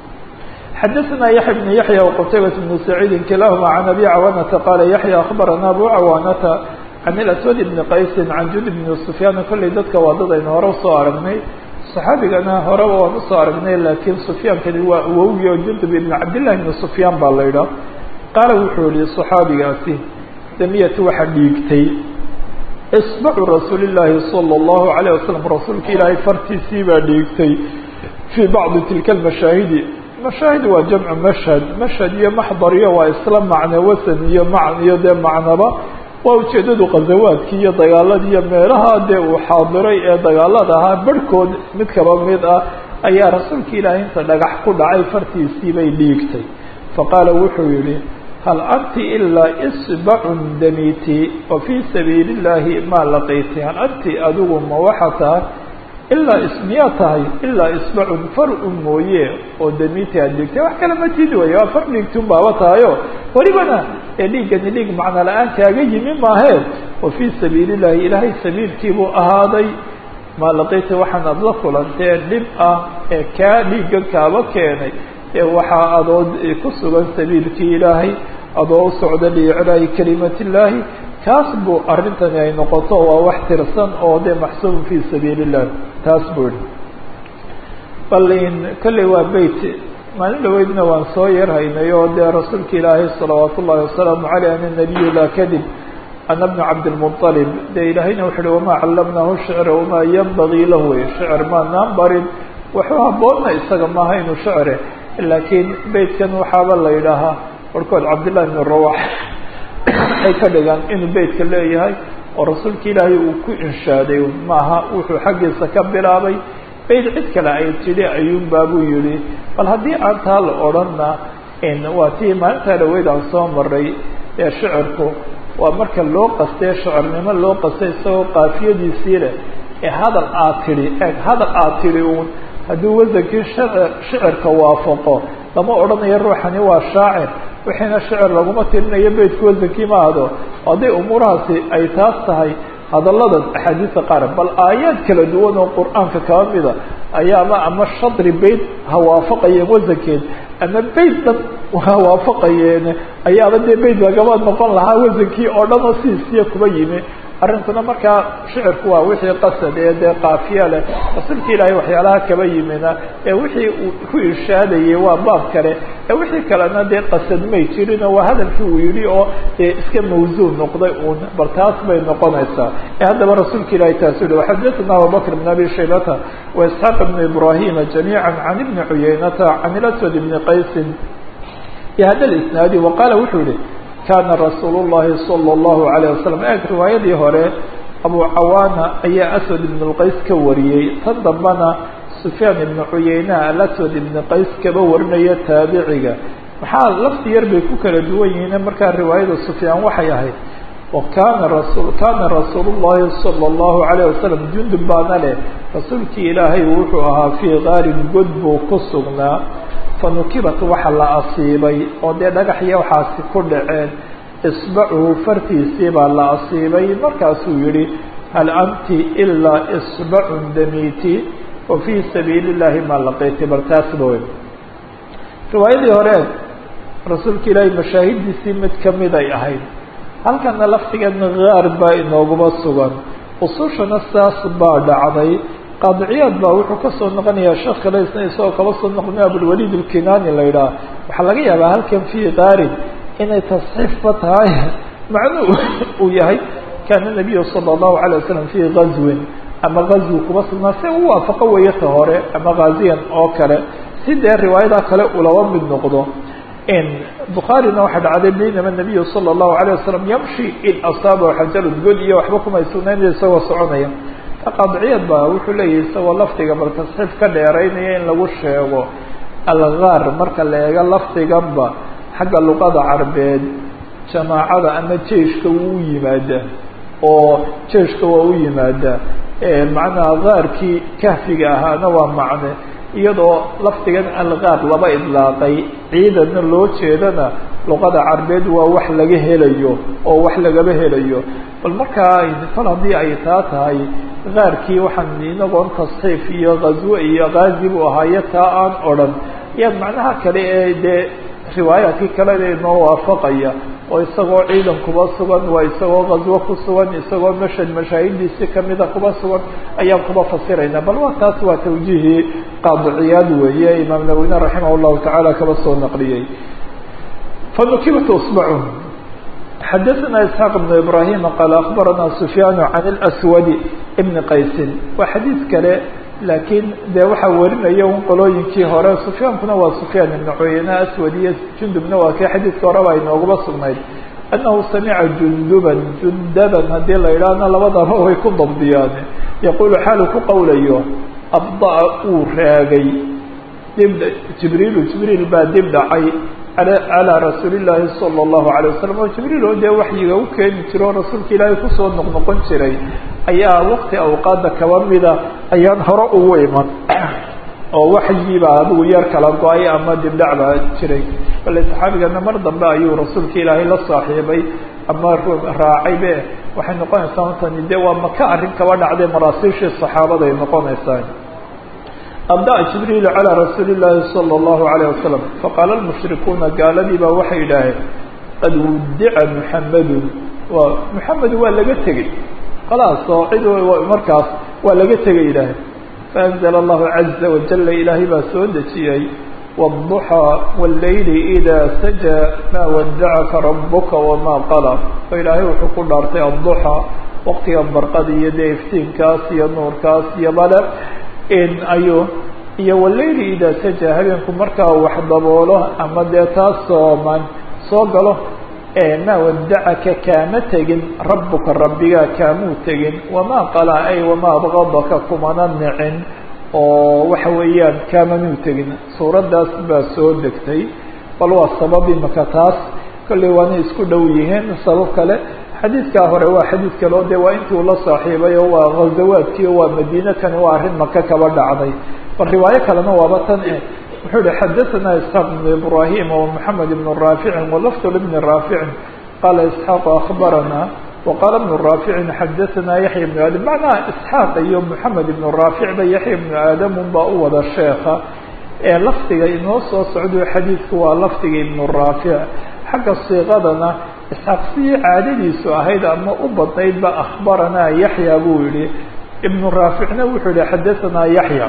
xadaثna yaحya بن yaحya وqtaybaة بن سacيidi kilahma عan abi cawanata qala yaحya aخbarana abu cawanata can اlaswad بn qaysi can jud بn sufyaan kolley dadka waa dad aynu hore usoo aragnay صaxaabigana horeba waan usoo aragnay lakiin sufyaankani waa awowgi oo jundub ibn cabdillahi ibn sufyaan baa la idhaa qaala wuxuu yihi صaxaabigaasi damiyat waxa dhiigtay isbacu rasuuli llaahi salى اllahu عalيه wasalam rasuulka ilaahay fartiisii baa dhiigtay fii bacdi tilka اmashaahidi mashaahid waa jamcu mashhad mashhad iyo maxdar iyo waa isla macne wasan iyo man iyo dee macnaba waa ujeedadu khazawaadkii iyo dagaaladii iyo meelaha dee uu xaadiray ee dagaalada ahaa barhkood mid kaba mid ah ayaa rasuulka ilaahay inta dhagax ku dhacay fartiisii bay dhiigtay faqaala wuxuu yihi hal anti ilaa isbacun damiti wa fii sabiili illaahi maa laqiyti hal anti adigu ma waxa tahay ilaa miyaa tahay ilaa isbacun far un mooye oo damiti aad dhigtay wax kale ma tid wey waa far dhiigtun baaba tahayo welibana ee dhiiggani dhiig macno la-aan kaaga yimi maahee wa fii sabiili illaahi ilaahay sabiilkiibuu ahaaday maa laqiyti waxaan aada la kulantee dhib ah ee kaa dhiiggan kaaba keenay ee waxaa adood ku sugan sabiilkii ilaahay adoo u socda liiclaahi kalimat illaahi kaas buu arrintani ay noqoto waa wax tirsan oo dee maxsuubun fii sabiili illah taas buu yihi bal in kolley waa beyt maalin dhaweydna waan soo yarhaynay oo dee rasuulka ilaahay salawaat ullahi wasalaamu caleyh ana nabiyu laa kadib ana bna cabdilmuطalib dee ilaahayna wuxu uhi wamaa callamnahu shicra wamaa yanbagii lahu wey shicr maanaan barin waxuu haboonna isaga maaha inuu shicre laakiin beytkan waxaaba la yidhaahaa warkood cabdillahi bn rawax ay ka dhigaan inuu beytka leeyahay oo rasuulka ilaahay uu ku inshaaday maaha wuxuu xaggiisa ka bilaabay beyt cid kale ay tidhi ayuunbaa buu yihi bal haddii aan taa la odhanna waa tii maalintaa dhaweyd aan soo maray ee shicirku waa marka loo qastee shicirnimo loo qastay isagoo qaafiyadiisii leh ee hadal aad tidhi eeg hadal aad tidhi uun hadduu wasankii shicirka waafaqo lama odhanayo ruuxani waa shaacir wixiina shicir laguma tirinayo beytku wasankii ma ahdo hadday umuurahaasi ay taas tahay hadalladan axaadiista qaar bal aayaad kala duwan oo qur-aanka kaba mida ayaaba ama shadri beyt ha waafaqayeen wasankeed ama beyt dhan ha waafaqayeen ayaaba dee beyt lagaba noqon lahaa wasankii oo dhan oo siisiya kuba yimi arrintuna markaa shicirku waa wixii qasad ee dee kaafiya leh rasuulka ilaahay waxyaalaha kaba yimina ee wixii uu ku irshaadayay waa baab kale ee wixii kalena dee qasad may jirin waa hadalkii uu yihi oo dee iska mawsuul noqday uun bal taas bay noqonaysaa ee haddaba rasuulka ilahay taas yihi waxadathana abubakr bn abi shaybata wa isxaaq bn ibrahima jamiica can ibni cuyaynata can ilaswad ibni qaysin bihada isnaadi waqaala wuxuu yihi kana rasuul الlahi salى الlahu عalيه wasalam eeg riwaayadii hore abu cawaana ayaa aswad ibn اlqays ka wariyey tan dambana sufyaan ibn cuyeyna alaswad ibn qays kaba warinaya taabiciga maxaa lafti yar bay ku kala duwan yihiin markaa riwaayada sufyaan waxay ahayd wakana rasul kana rasuul الlahi salى الlahu عalيه wasalam jundub baana leh rasuulkii ilaahay wuxuu ahaa fii gaarin god buu ku sugnaa fanukibat waxa la asiibay oo dee dhagaxya waxaasi ku dhaceen isbacuhu fartiisii baa la asiibay markaasuu yihi hal anti ilaa isbacun damiti wa fii sabiili llahi maa laqiyti bal taasba wey riwaayadii hore rasuulka ilaahay mashaahidiisii mid kamid ay ahayd halkana laftigeedna gaar baa inooguma sugan usushana saas baa dhacday qaadiciyaad baa wuxuu kasoo noqonayaa sheekh kale isna isagoo kaba soo noqonay abulwaliid alkinani la yidhaha waxaa laga yaabaa halkan fii qaarin inay tasxiifba tahay macnuu uu yahay kaana nabiyu sala allahu alay wasalam fii gazwin ama gazwi kuma sugnaa si u waafaqo weeye ta hore ama ghaziyan oo kale si dee riwaayadaa kale ulaba mid noqdo bukhaarina waxaa dhacday baynama nabiyu sala allahu alayh wasalam yamshi in asaaba xajarun god iyo waxba kumay sugnayn isagoo soconaya qaadiciyad ba wuxuu leeyahay isagoo lafdiga bal tasxiif ka dheeraynaya in lagu sheego algaar marka la eego lafdiganba xagga luqada carbeed jamaacada ama jeiska wuu u yimaadaa oo jeiska waa u yimaadaa macnaha gaarkii kahfiga ahaana waa macne iyadoo lafdigan algaar laba idlaaqay ciidanna loo jeedana luqada carbeed waa wax laga helayo oo wax lagaba helayo bal markaa kol haddii ay taa tahay gaarkii waxaan inagoon tasxiif iyo ghazwe iyo gaazi buu ahaayo taa aan odrhan yaa macnaha kale ee dee riwaayaadkii kalena inoo waafaqaya oo isagoo ciidan kuba sugan waa isagoo ghazwo ku sugan isagoo mashad mashaahidiisi kamida kuba sugan ayaan kuba fasirayna bal waa taas waa tawjiihii qaadiciyaad weeye imaam nawine raximah llahu tacaala kaba soo naqliyey fanukibat sbacu xadaثna isxaaq بn ibrahim qaal akbarana sufyaan can اlswadi bni qaysin waa xadiid kale laakiin dee waxaa warinaya un qolooyinkii hore sufyaankuna waa sufyaan ibn cuyeyne aswad iyo jundubna waa kii xadiidka horeba inooguma sugnayd annahu samica junduban jundaban haddii la yidhaahna labadaba way ku dabdiyaan yaquulu xaalu ku qowlayo abda'a uu raagay dib jibriilu jibriil baa dib dhacay calىa rasuuli llaahi salى اllahu alay wasalam oo jibriil oo dee waxyiga u keeni jiro o rasuulka ilaahay kusoo noqnoqon jiray ayaa waqti awqaada kaba mida ayaan hore ugu iman oo waxyiibaa adigu yar kala go-ay ama dibdhac baa jiray bale saxaabigana mar dambe ayuu rasuulka ilaahay la saaxiibay ama raacay be waxay noqonaysaa matani dee waa maka arrin kaba dhacday maraasiishii saxaabada ay noqonaysaa abda'a jibriilu calىa rasuuli llaahi salى اllahu alayh wasalam faqaala lmushrikuuna gaaladii baa waxay idhaaheen qad wudica muxamedun waa muxamed waa laga tegey khalaas oo cid markaas waa laga tegay idhaaheen faanzla allahu caza wajala ilaahay baa soo dejiyey wالضuxىa wاllayli إidaa sajaa maa wadacaka rabuka wamaa qala oo ilaahay wuxuu ku dhaartay adduxى waqtiga barqada iyo dee iftiinkaas iyo nuurkaas iyo bale ayuu iyo walayli idaa sajaa habeenku markaa wax daboolo ama dee taas sooman soo galo maa wadacaka kaama tegin rabuka rabbigaa kaamuu tegin wamaa qala ay wamaa abgadaka kumana nicin oo waxa weeyaan kaamanuu tegin suuraddaas baa soo degtay bal waa sabab imaka taas kolley waana isku dhow yihiin sabab kale xadiidkaa hore waa xadiid kale o de waa intii uu la saaxiibay oo waa ghazawaadkii o waa madiine kani waa arrin maka kaba dhacday bal riwaayo kalena waaba tan eh wuxuu yihi xadaثana isxaaq ibn ibrahim wa moxamed ibn raaficin walafd ibni raaficin qaala isxaaq akbarana waqaala ibn raaficin xadaثana yaxya ibn aadam macnaha isxaaq iyo moxamed ibn raafic ba yaxya ibnu aadam unbaa u wada sheeka ee lafdiga inoo soo socdo xadiidku waa lafdiga ibn raafic xagga siiqadana isxaaq sidii caadadiisu ahayd ama u badnaydba akhbaranaa yaxya buu yihi ibnu raaficna wuxuu yihi xadaثanaa yaxya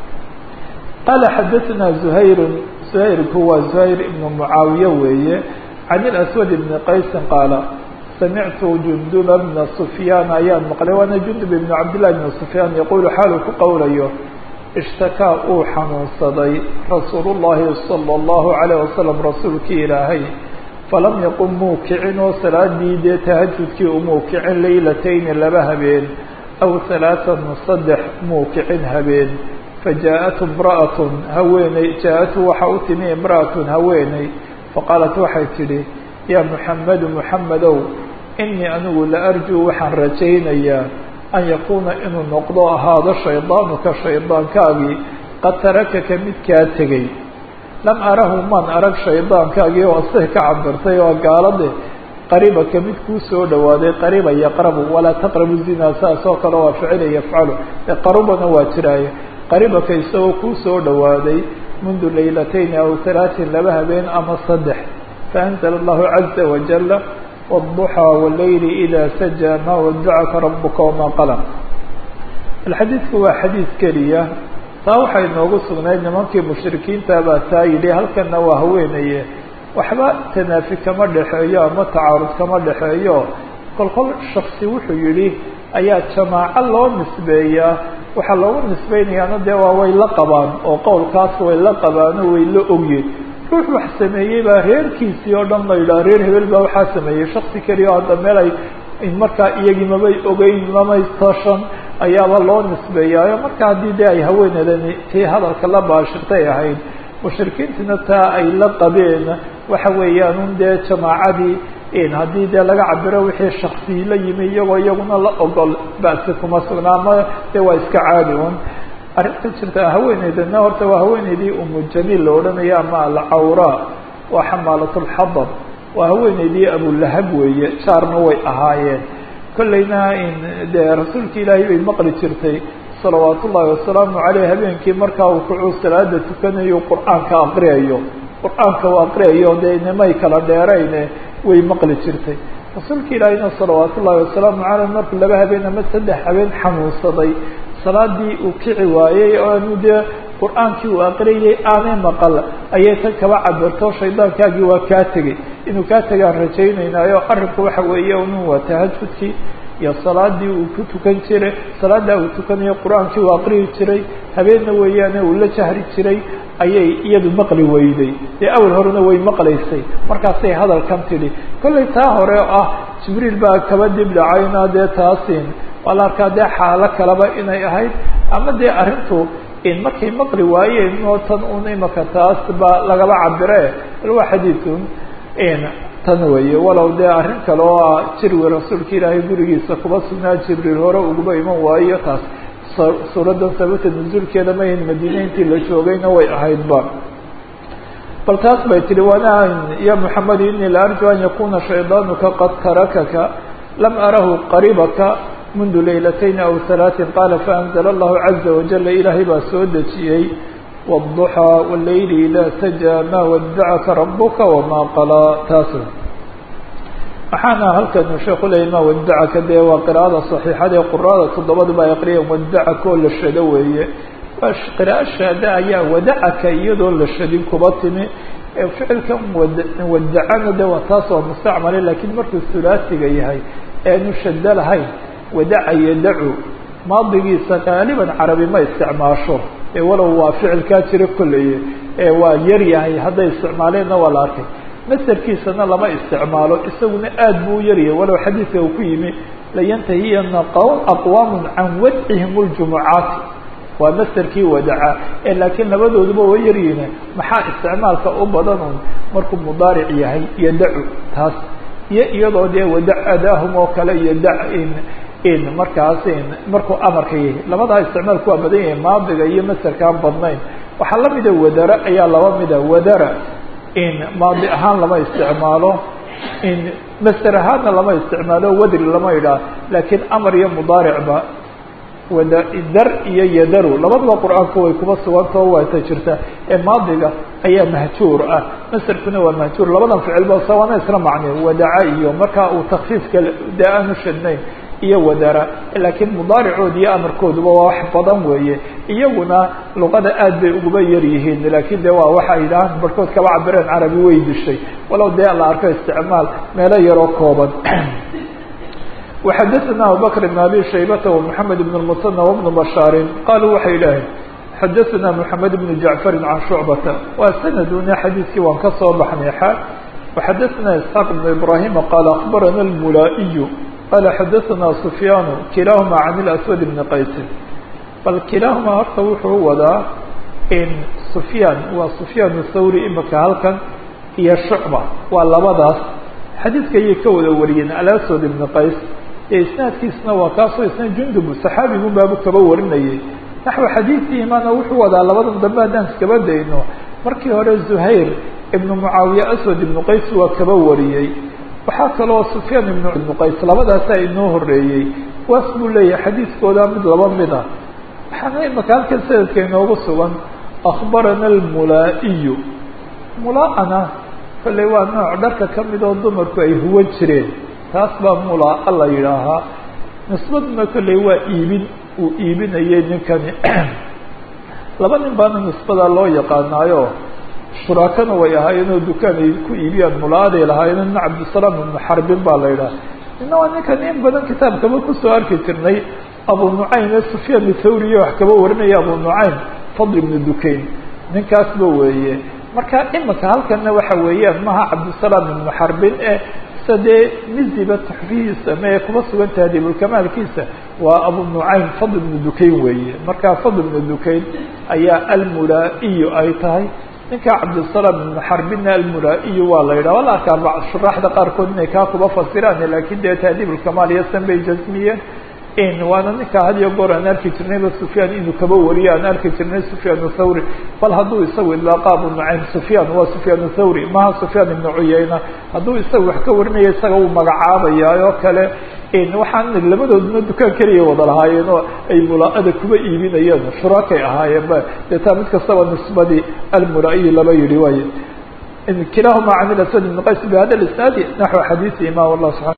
qaala xadaثanaa zuhayru zuhayrku waa zuhayr ibnu mucaawiye weeye can ilaswad ibni qaysin qaala samictu junduba bna sufyaan ayaan maqlay waana jundub ibnu cabdillahi bni sufyaan yaquulu xaalu ku qowlayo ishtakaa uu xanuunsaday rasuulu llahi salى اllahu alayh wasalam rasuulkii ilaahay falam yaqum muu kicin oo salaadii dee tahajudkii umuu kicin laylatayni laba habeen aw halaatan saddex muu kicin habeen fajaaءatu imra'atun haweeney jaa-atu waxa u timi imra'atun haweeney faqaalat waxay tidhi yaa muxamedu muxamedow inii anigu la arjuu waxaan rajaynayaa an yakuuna inuu noqdo ahaado shaydaanuka shaydaankaagii qad tarakaka mid kaa tegey lam arahu maan arag shaydaankaagii oo asay ka cabirtay oo gaalade qaribaka mid kuu soo dhawaaday qariba yaqrabu walaa taqrabu zina saas oo kale waa ficila yafcalu qarubana waa jiraaye qaribaka isagoo kuu soo dhawaaday mundu laylatayni aw halaatin laba habeen ama saddex faanzla allahu caza wajala wالضuxى wاleyli إida sajaa maa wadacaka rabuka wamaa qala alxadiidku waa xadiid keliya taa waxay noogu sugnayd nimankii mushrikiinta baa taa yidhi halkana waa haweenaye waxba tanaafi kama dhexeeyo ama tacaarud kama dhexeeyo kol kol shaksi wuxuu yihi ayaa jamaaco loo nisbeeyaa waxaa loogu nisbeynayaana dee waa way la qabaan oo qowlkaas way la qabaano way la ogyiin ruux wax sameeyey baa reerkiisii oo dhan la yidhaha reer hebel baa waxaa sameeyey shaksi keliya oo hadda meel ay markaa iyagii mamay ogeyn mamay tashan ayaaba loo nisbeeyaayo marka haddii dee ay haweeneedani tii hadalka la baashirtay ahayd mushrikiintina taa ay la qabeen waxa weeyaan un dee jamaacadii haddii dee laga cabiro wixii shaksi la yimi iyagoo iyaguna la ogol basi kuma sugnaa ama dee waa iska caadi un arrinta jirta haweeneydana horta waa haweeneydii umu jamiil la odhanaya ama alcawra waa xamaalat lxadab waa haweeneydii abulahab weeye jaarna way ahaayeen kollayna dee rasuulka ilaahay bay maqli jirtay salawaat ullaahi wasalaamu caleyh habeenkii markaa uu kucuu salaada tukanayo qur-aanka aqriyayo qur-aanka u aqriyayo dee nimay kala dheerayne way maqli jirtay rasuulka ilaahayna salawaat ullaahi wasalaamu caleyh markuu laba habeen ama saddex habeen xanuunsaday salaadii uu kici waayey oo anu dee qur-aankii uu aqriyay aanay maqal ayay tan kaba cabirto shaydaankaagii waa kaa tegey inuu kaa tegaan rajaynaynaayo arrinku waxa weeye unu waa tahajudkii iyo salaadii uu ku tukan jiray salaada uu tukanayo qur-aankii uu aqriyi jiray habeenna weeyaane uu la jahri jiray ayay iyadu maqli weyday dee awal horena way maqlaysay markaasay hadalkan tidhi kollay taa hore oo ah jibriil baa kaba dib dhacayna dee taasin waa la arkaa dee xaalo kaleba inay ahayd ama dee arrintu markay maqli waayeen oo tan un imaka taas ba lagaba cabire bal waa xadiidun tan weeye walow dee arrin kale oo ah jirwi rasuulka ilaahay gurigiisa kuba sugnaa jibriil hore uguba iman waayo taas suuraddan sababta nusuulkeeda mayn madiine intii la joogayna way ahaydba bal taas bay tihi wana ya moxamed inii la arju an yakuna shaydaanuka qad tarakaka lam arahu qaribaka mundu laylatayn aw halaatin qaala faanzla allahu caza wajala ilaahay baa soo dejiyey wالضuxى wاleyli ida sajaa ma wadacaka rabuka wama qalaa taas waxaana halkan sheeku leeyay ma wadacaka dee waa qira'ada صaxiixada ee qurada toddobadaba ay aqriyeen wadacaka oo la shado weeye waa qiraa'o shaada ayaa wadacaka iyadoo la shadin kuba timi ficilkan wadacana de waa taas waa mustacmale lakiin markuu hulaasiga yahay eanu shado lahayn wadaca yadacu maadigiisa qaaliban carabi ma isticmaasho ee walow waa ficilkaa jira kolleye ee waa yar yahay hadday isticmaaleenna waa la arkay masderkiisana lama isticmaalo isaguna aad buu u yaryahay walow xadiidka uu ku yimi layantahiyana aqwaamun can wadcihim اljumucaati waa masderkii wadaca ee laakiin labadooduba way yaryihiin maxaa isticmaalka u badan un markuu mudaaric yahay yadacu taas iyo iyadoo dee wadac adaahum oo kale iyo da in markaas markuu amarka yahay labadaa isticmaalku waa badan yahay maadiga iyo masderkaan badnayn waxaa lamida wadara ayaa laba mida wadara in maadi ahaan lama isticmaalo in masder ahaanna lama isticmaalo wadri lama idhaah laakiin amar iyo mudaaricba wada dar iyo yadaru labadaba qur-aanka way kuba sugantao waata jirta ee maadiga ayaa mahjuur ah masderkuna waa mahjuur labadan ficilba sawaana isla macne wadaca iyo markaa uu takfiifka dee aanu shadnayn iyo wadara laakiin mudaaricood iyo amarkooduba waa wax badan weeye iyaguna luqada aad bay uguba yar yihiin laakiin de waa waxa ay dhahaan barhkood kaba cabireen carabi way dishay walow dee la arko isticmaal meelo yaroo kooban وxadثna abubكر بن abي شhaybة ومحamed بن المثنى وبن بشhاaر qaluu waxay idhaaheen xadثna محamed بن جaعفر عan شhuعبةa waa snaduna xadiiskii waan ka soo baxnay xa وxadثna اسحاq بن إبراهيم qال أخbarana الmulaaئي qال xadثna سفyاn kilahma عن الأسود بن qays bal kilahma horta wuxuu wadaa in سفyاn waa سفyاn الthawrي imika halkan iyo شhuعبة waa labadaas xadiidka ayay ka wada wariyeen alaswad ibn qays ee isnaadkiisna waa kaasoo isna jundub saxaabigun baabu kaba warinayay naxwi xadiidkii imaana wuxuu wadaa labadan dambe haddaan iskaba dayno markii hore zuhayr ibnu mucaawiye aswad ibnu qays waa kaba wariyey waxaa kaloo sufyaan ibnu ibnu qays labadaasaa inoo horeeyey waas buu leeyahay xadiidkooda mid laba mida waxaana imaka halkan sanadka inoogu sugan akhbarana almulaa'iyu mulaa-ana kolley waa nooc dharka ka mid oo dumarku ay huwan jireen taas baa mulaa la yidhaahaa nisbaduna kolley waa iibin uu iibinayay ninkani laba nin baana nisbada loo yaqaanaayo shuraakana way ahaayeenoo dukaan ay ku iibiyaan mulaaday lahaayeen nin cabdisalaam ibnu xarbin baa la yidhaha nina waa ninkan in badan kitaabkaba kusoo arki jirnay abu nucaym ee sufyaan thawriye wax kaba warinaya abu nucaym fadl ibnu dukayn ninkaasba weeye marka imika halkana waxa weeyaan maha cabdisalaam ibnu xarbin e sa dee miziba taxfihiisa ma ee kuma sugan tahdibulkamaalkiisa waa abu nucaym fadl ibnu dukayn weeye marka fadl ibnu dukayn ayaa almulaa'iyu ay tahay ninka cabdisalaam ibnu xarbinna almulaa'iyu waa la yidhah waa la arkaa shuraaxda qaarkood inay kaa kuba fasiraan lakin dee tahdibulkamaal iyo san bay jasmiyeen in waana ninka had iyo goor aan arki jirnayba sufyaan inuu kaba wariyo aan arki jirnay sufyaan thawri bal hadduu isagu idlaaqa abu nucaym sufyaan waa sufyaan thawri maha sufyaan ibnu cuyayna hadduu isaga wax ka warinaya isaga uu magacaabaya oo kale waxaan labadooduna dukaan keliya wada lahaayeen oo ay mulaa-ada kuba iibinayeen shuraakay ahaayeen ba dee taa mid kastaba nisbadii almulaa'iyi laba yihi waay kilahuma can ilaswad ibn qays bihada isnaadi naxو xadiisi imam allah subaa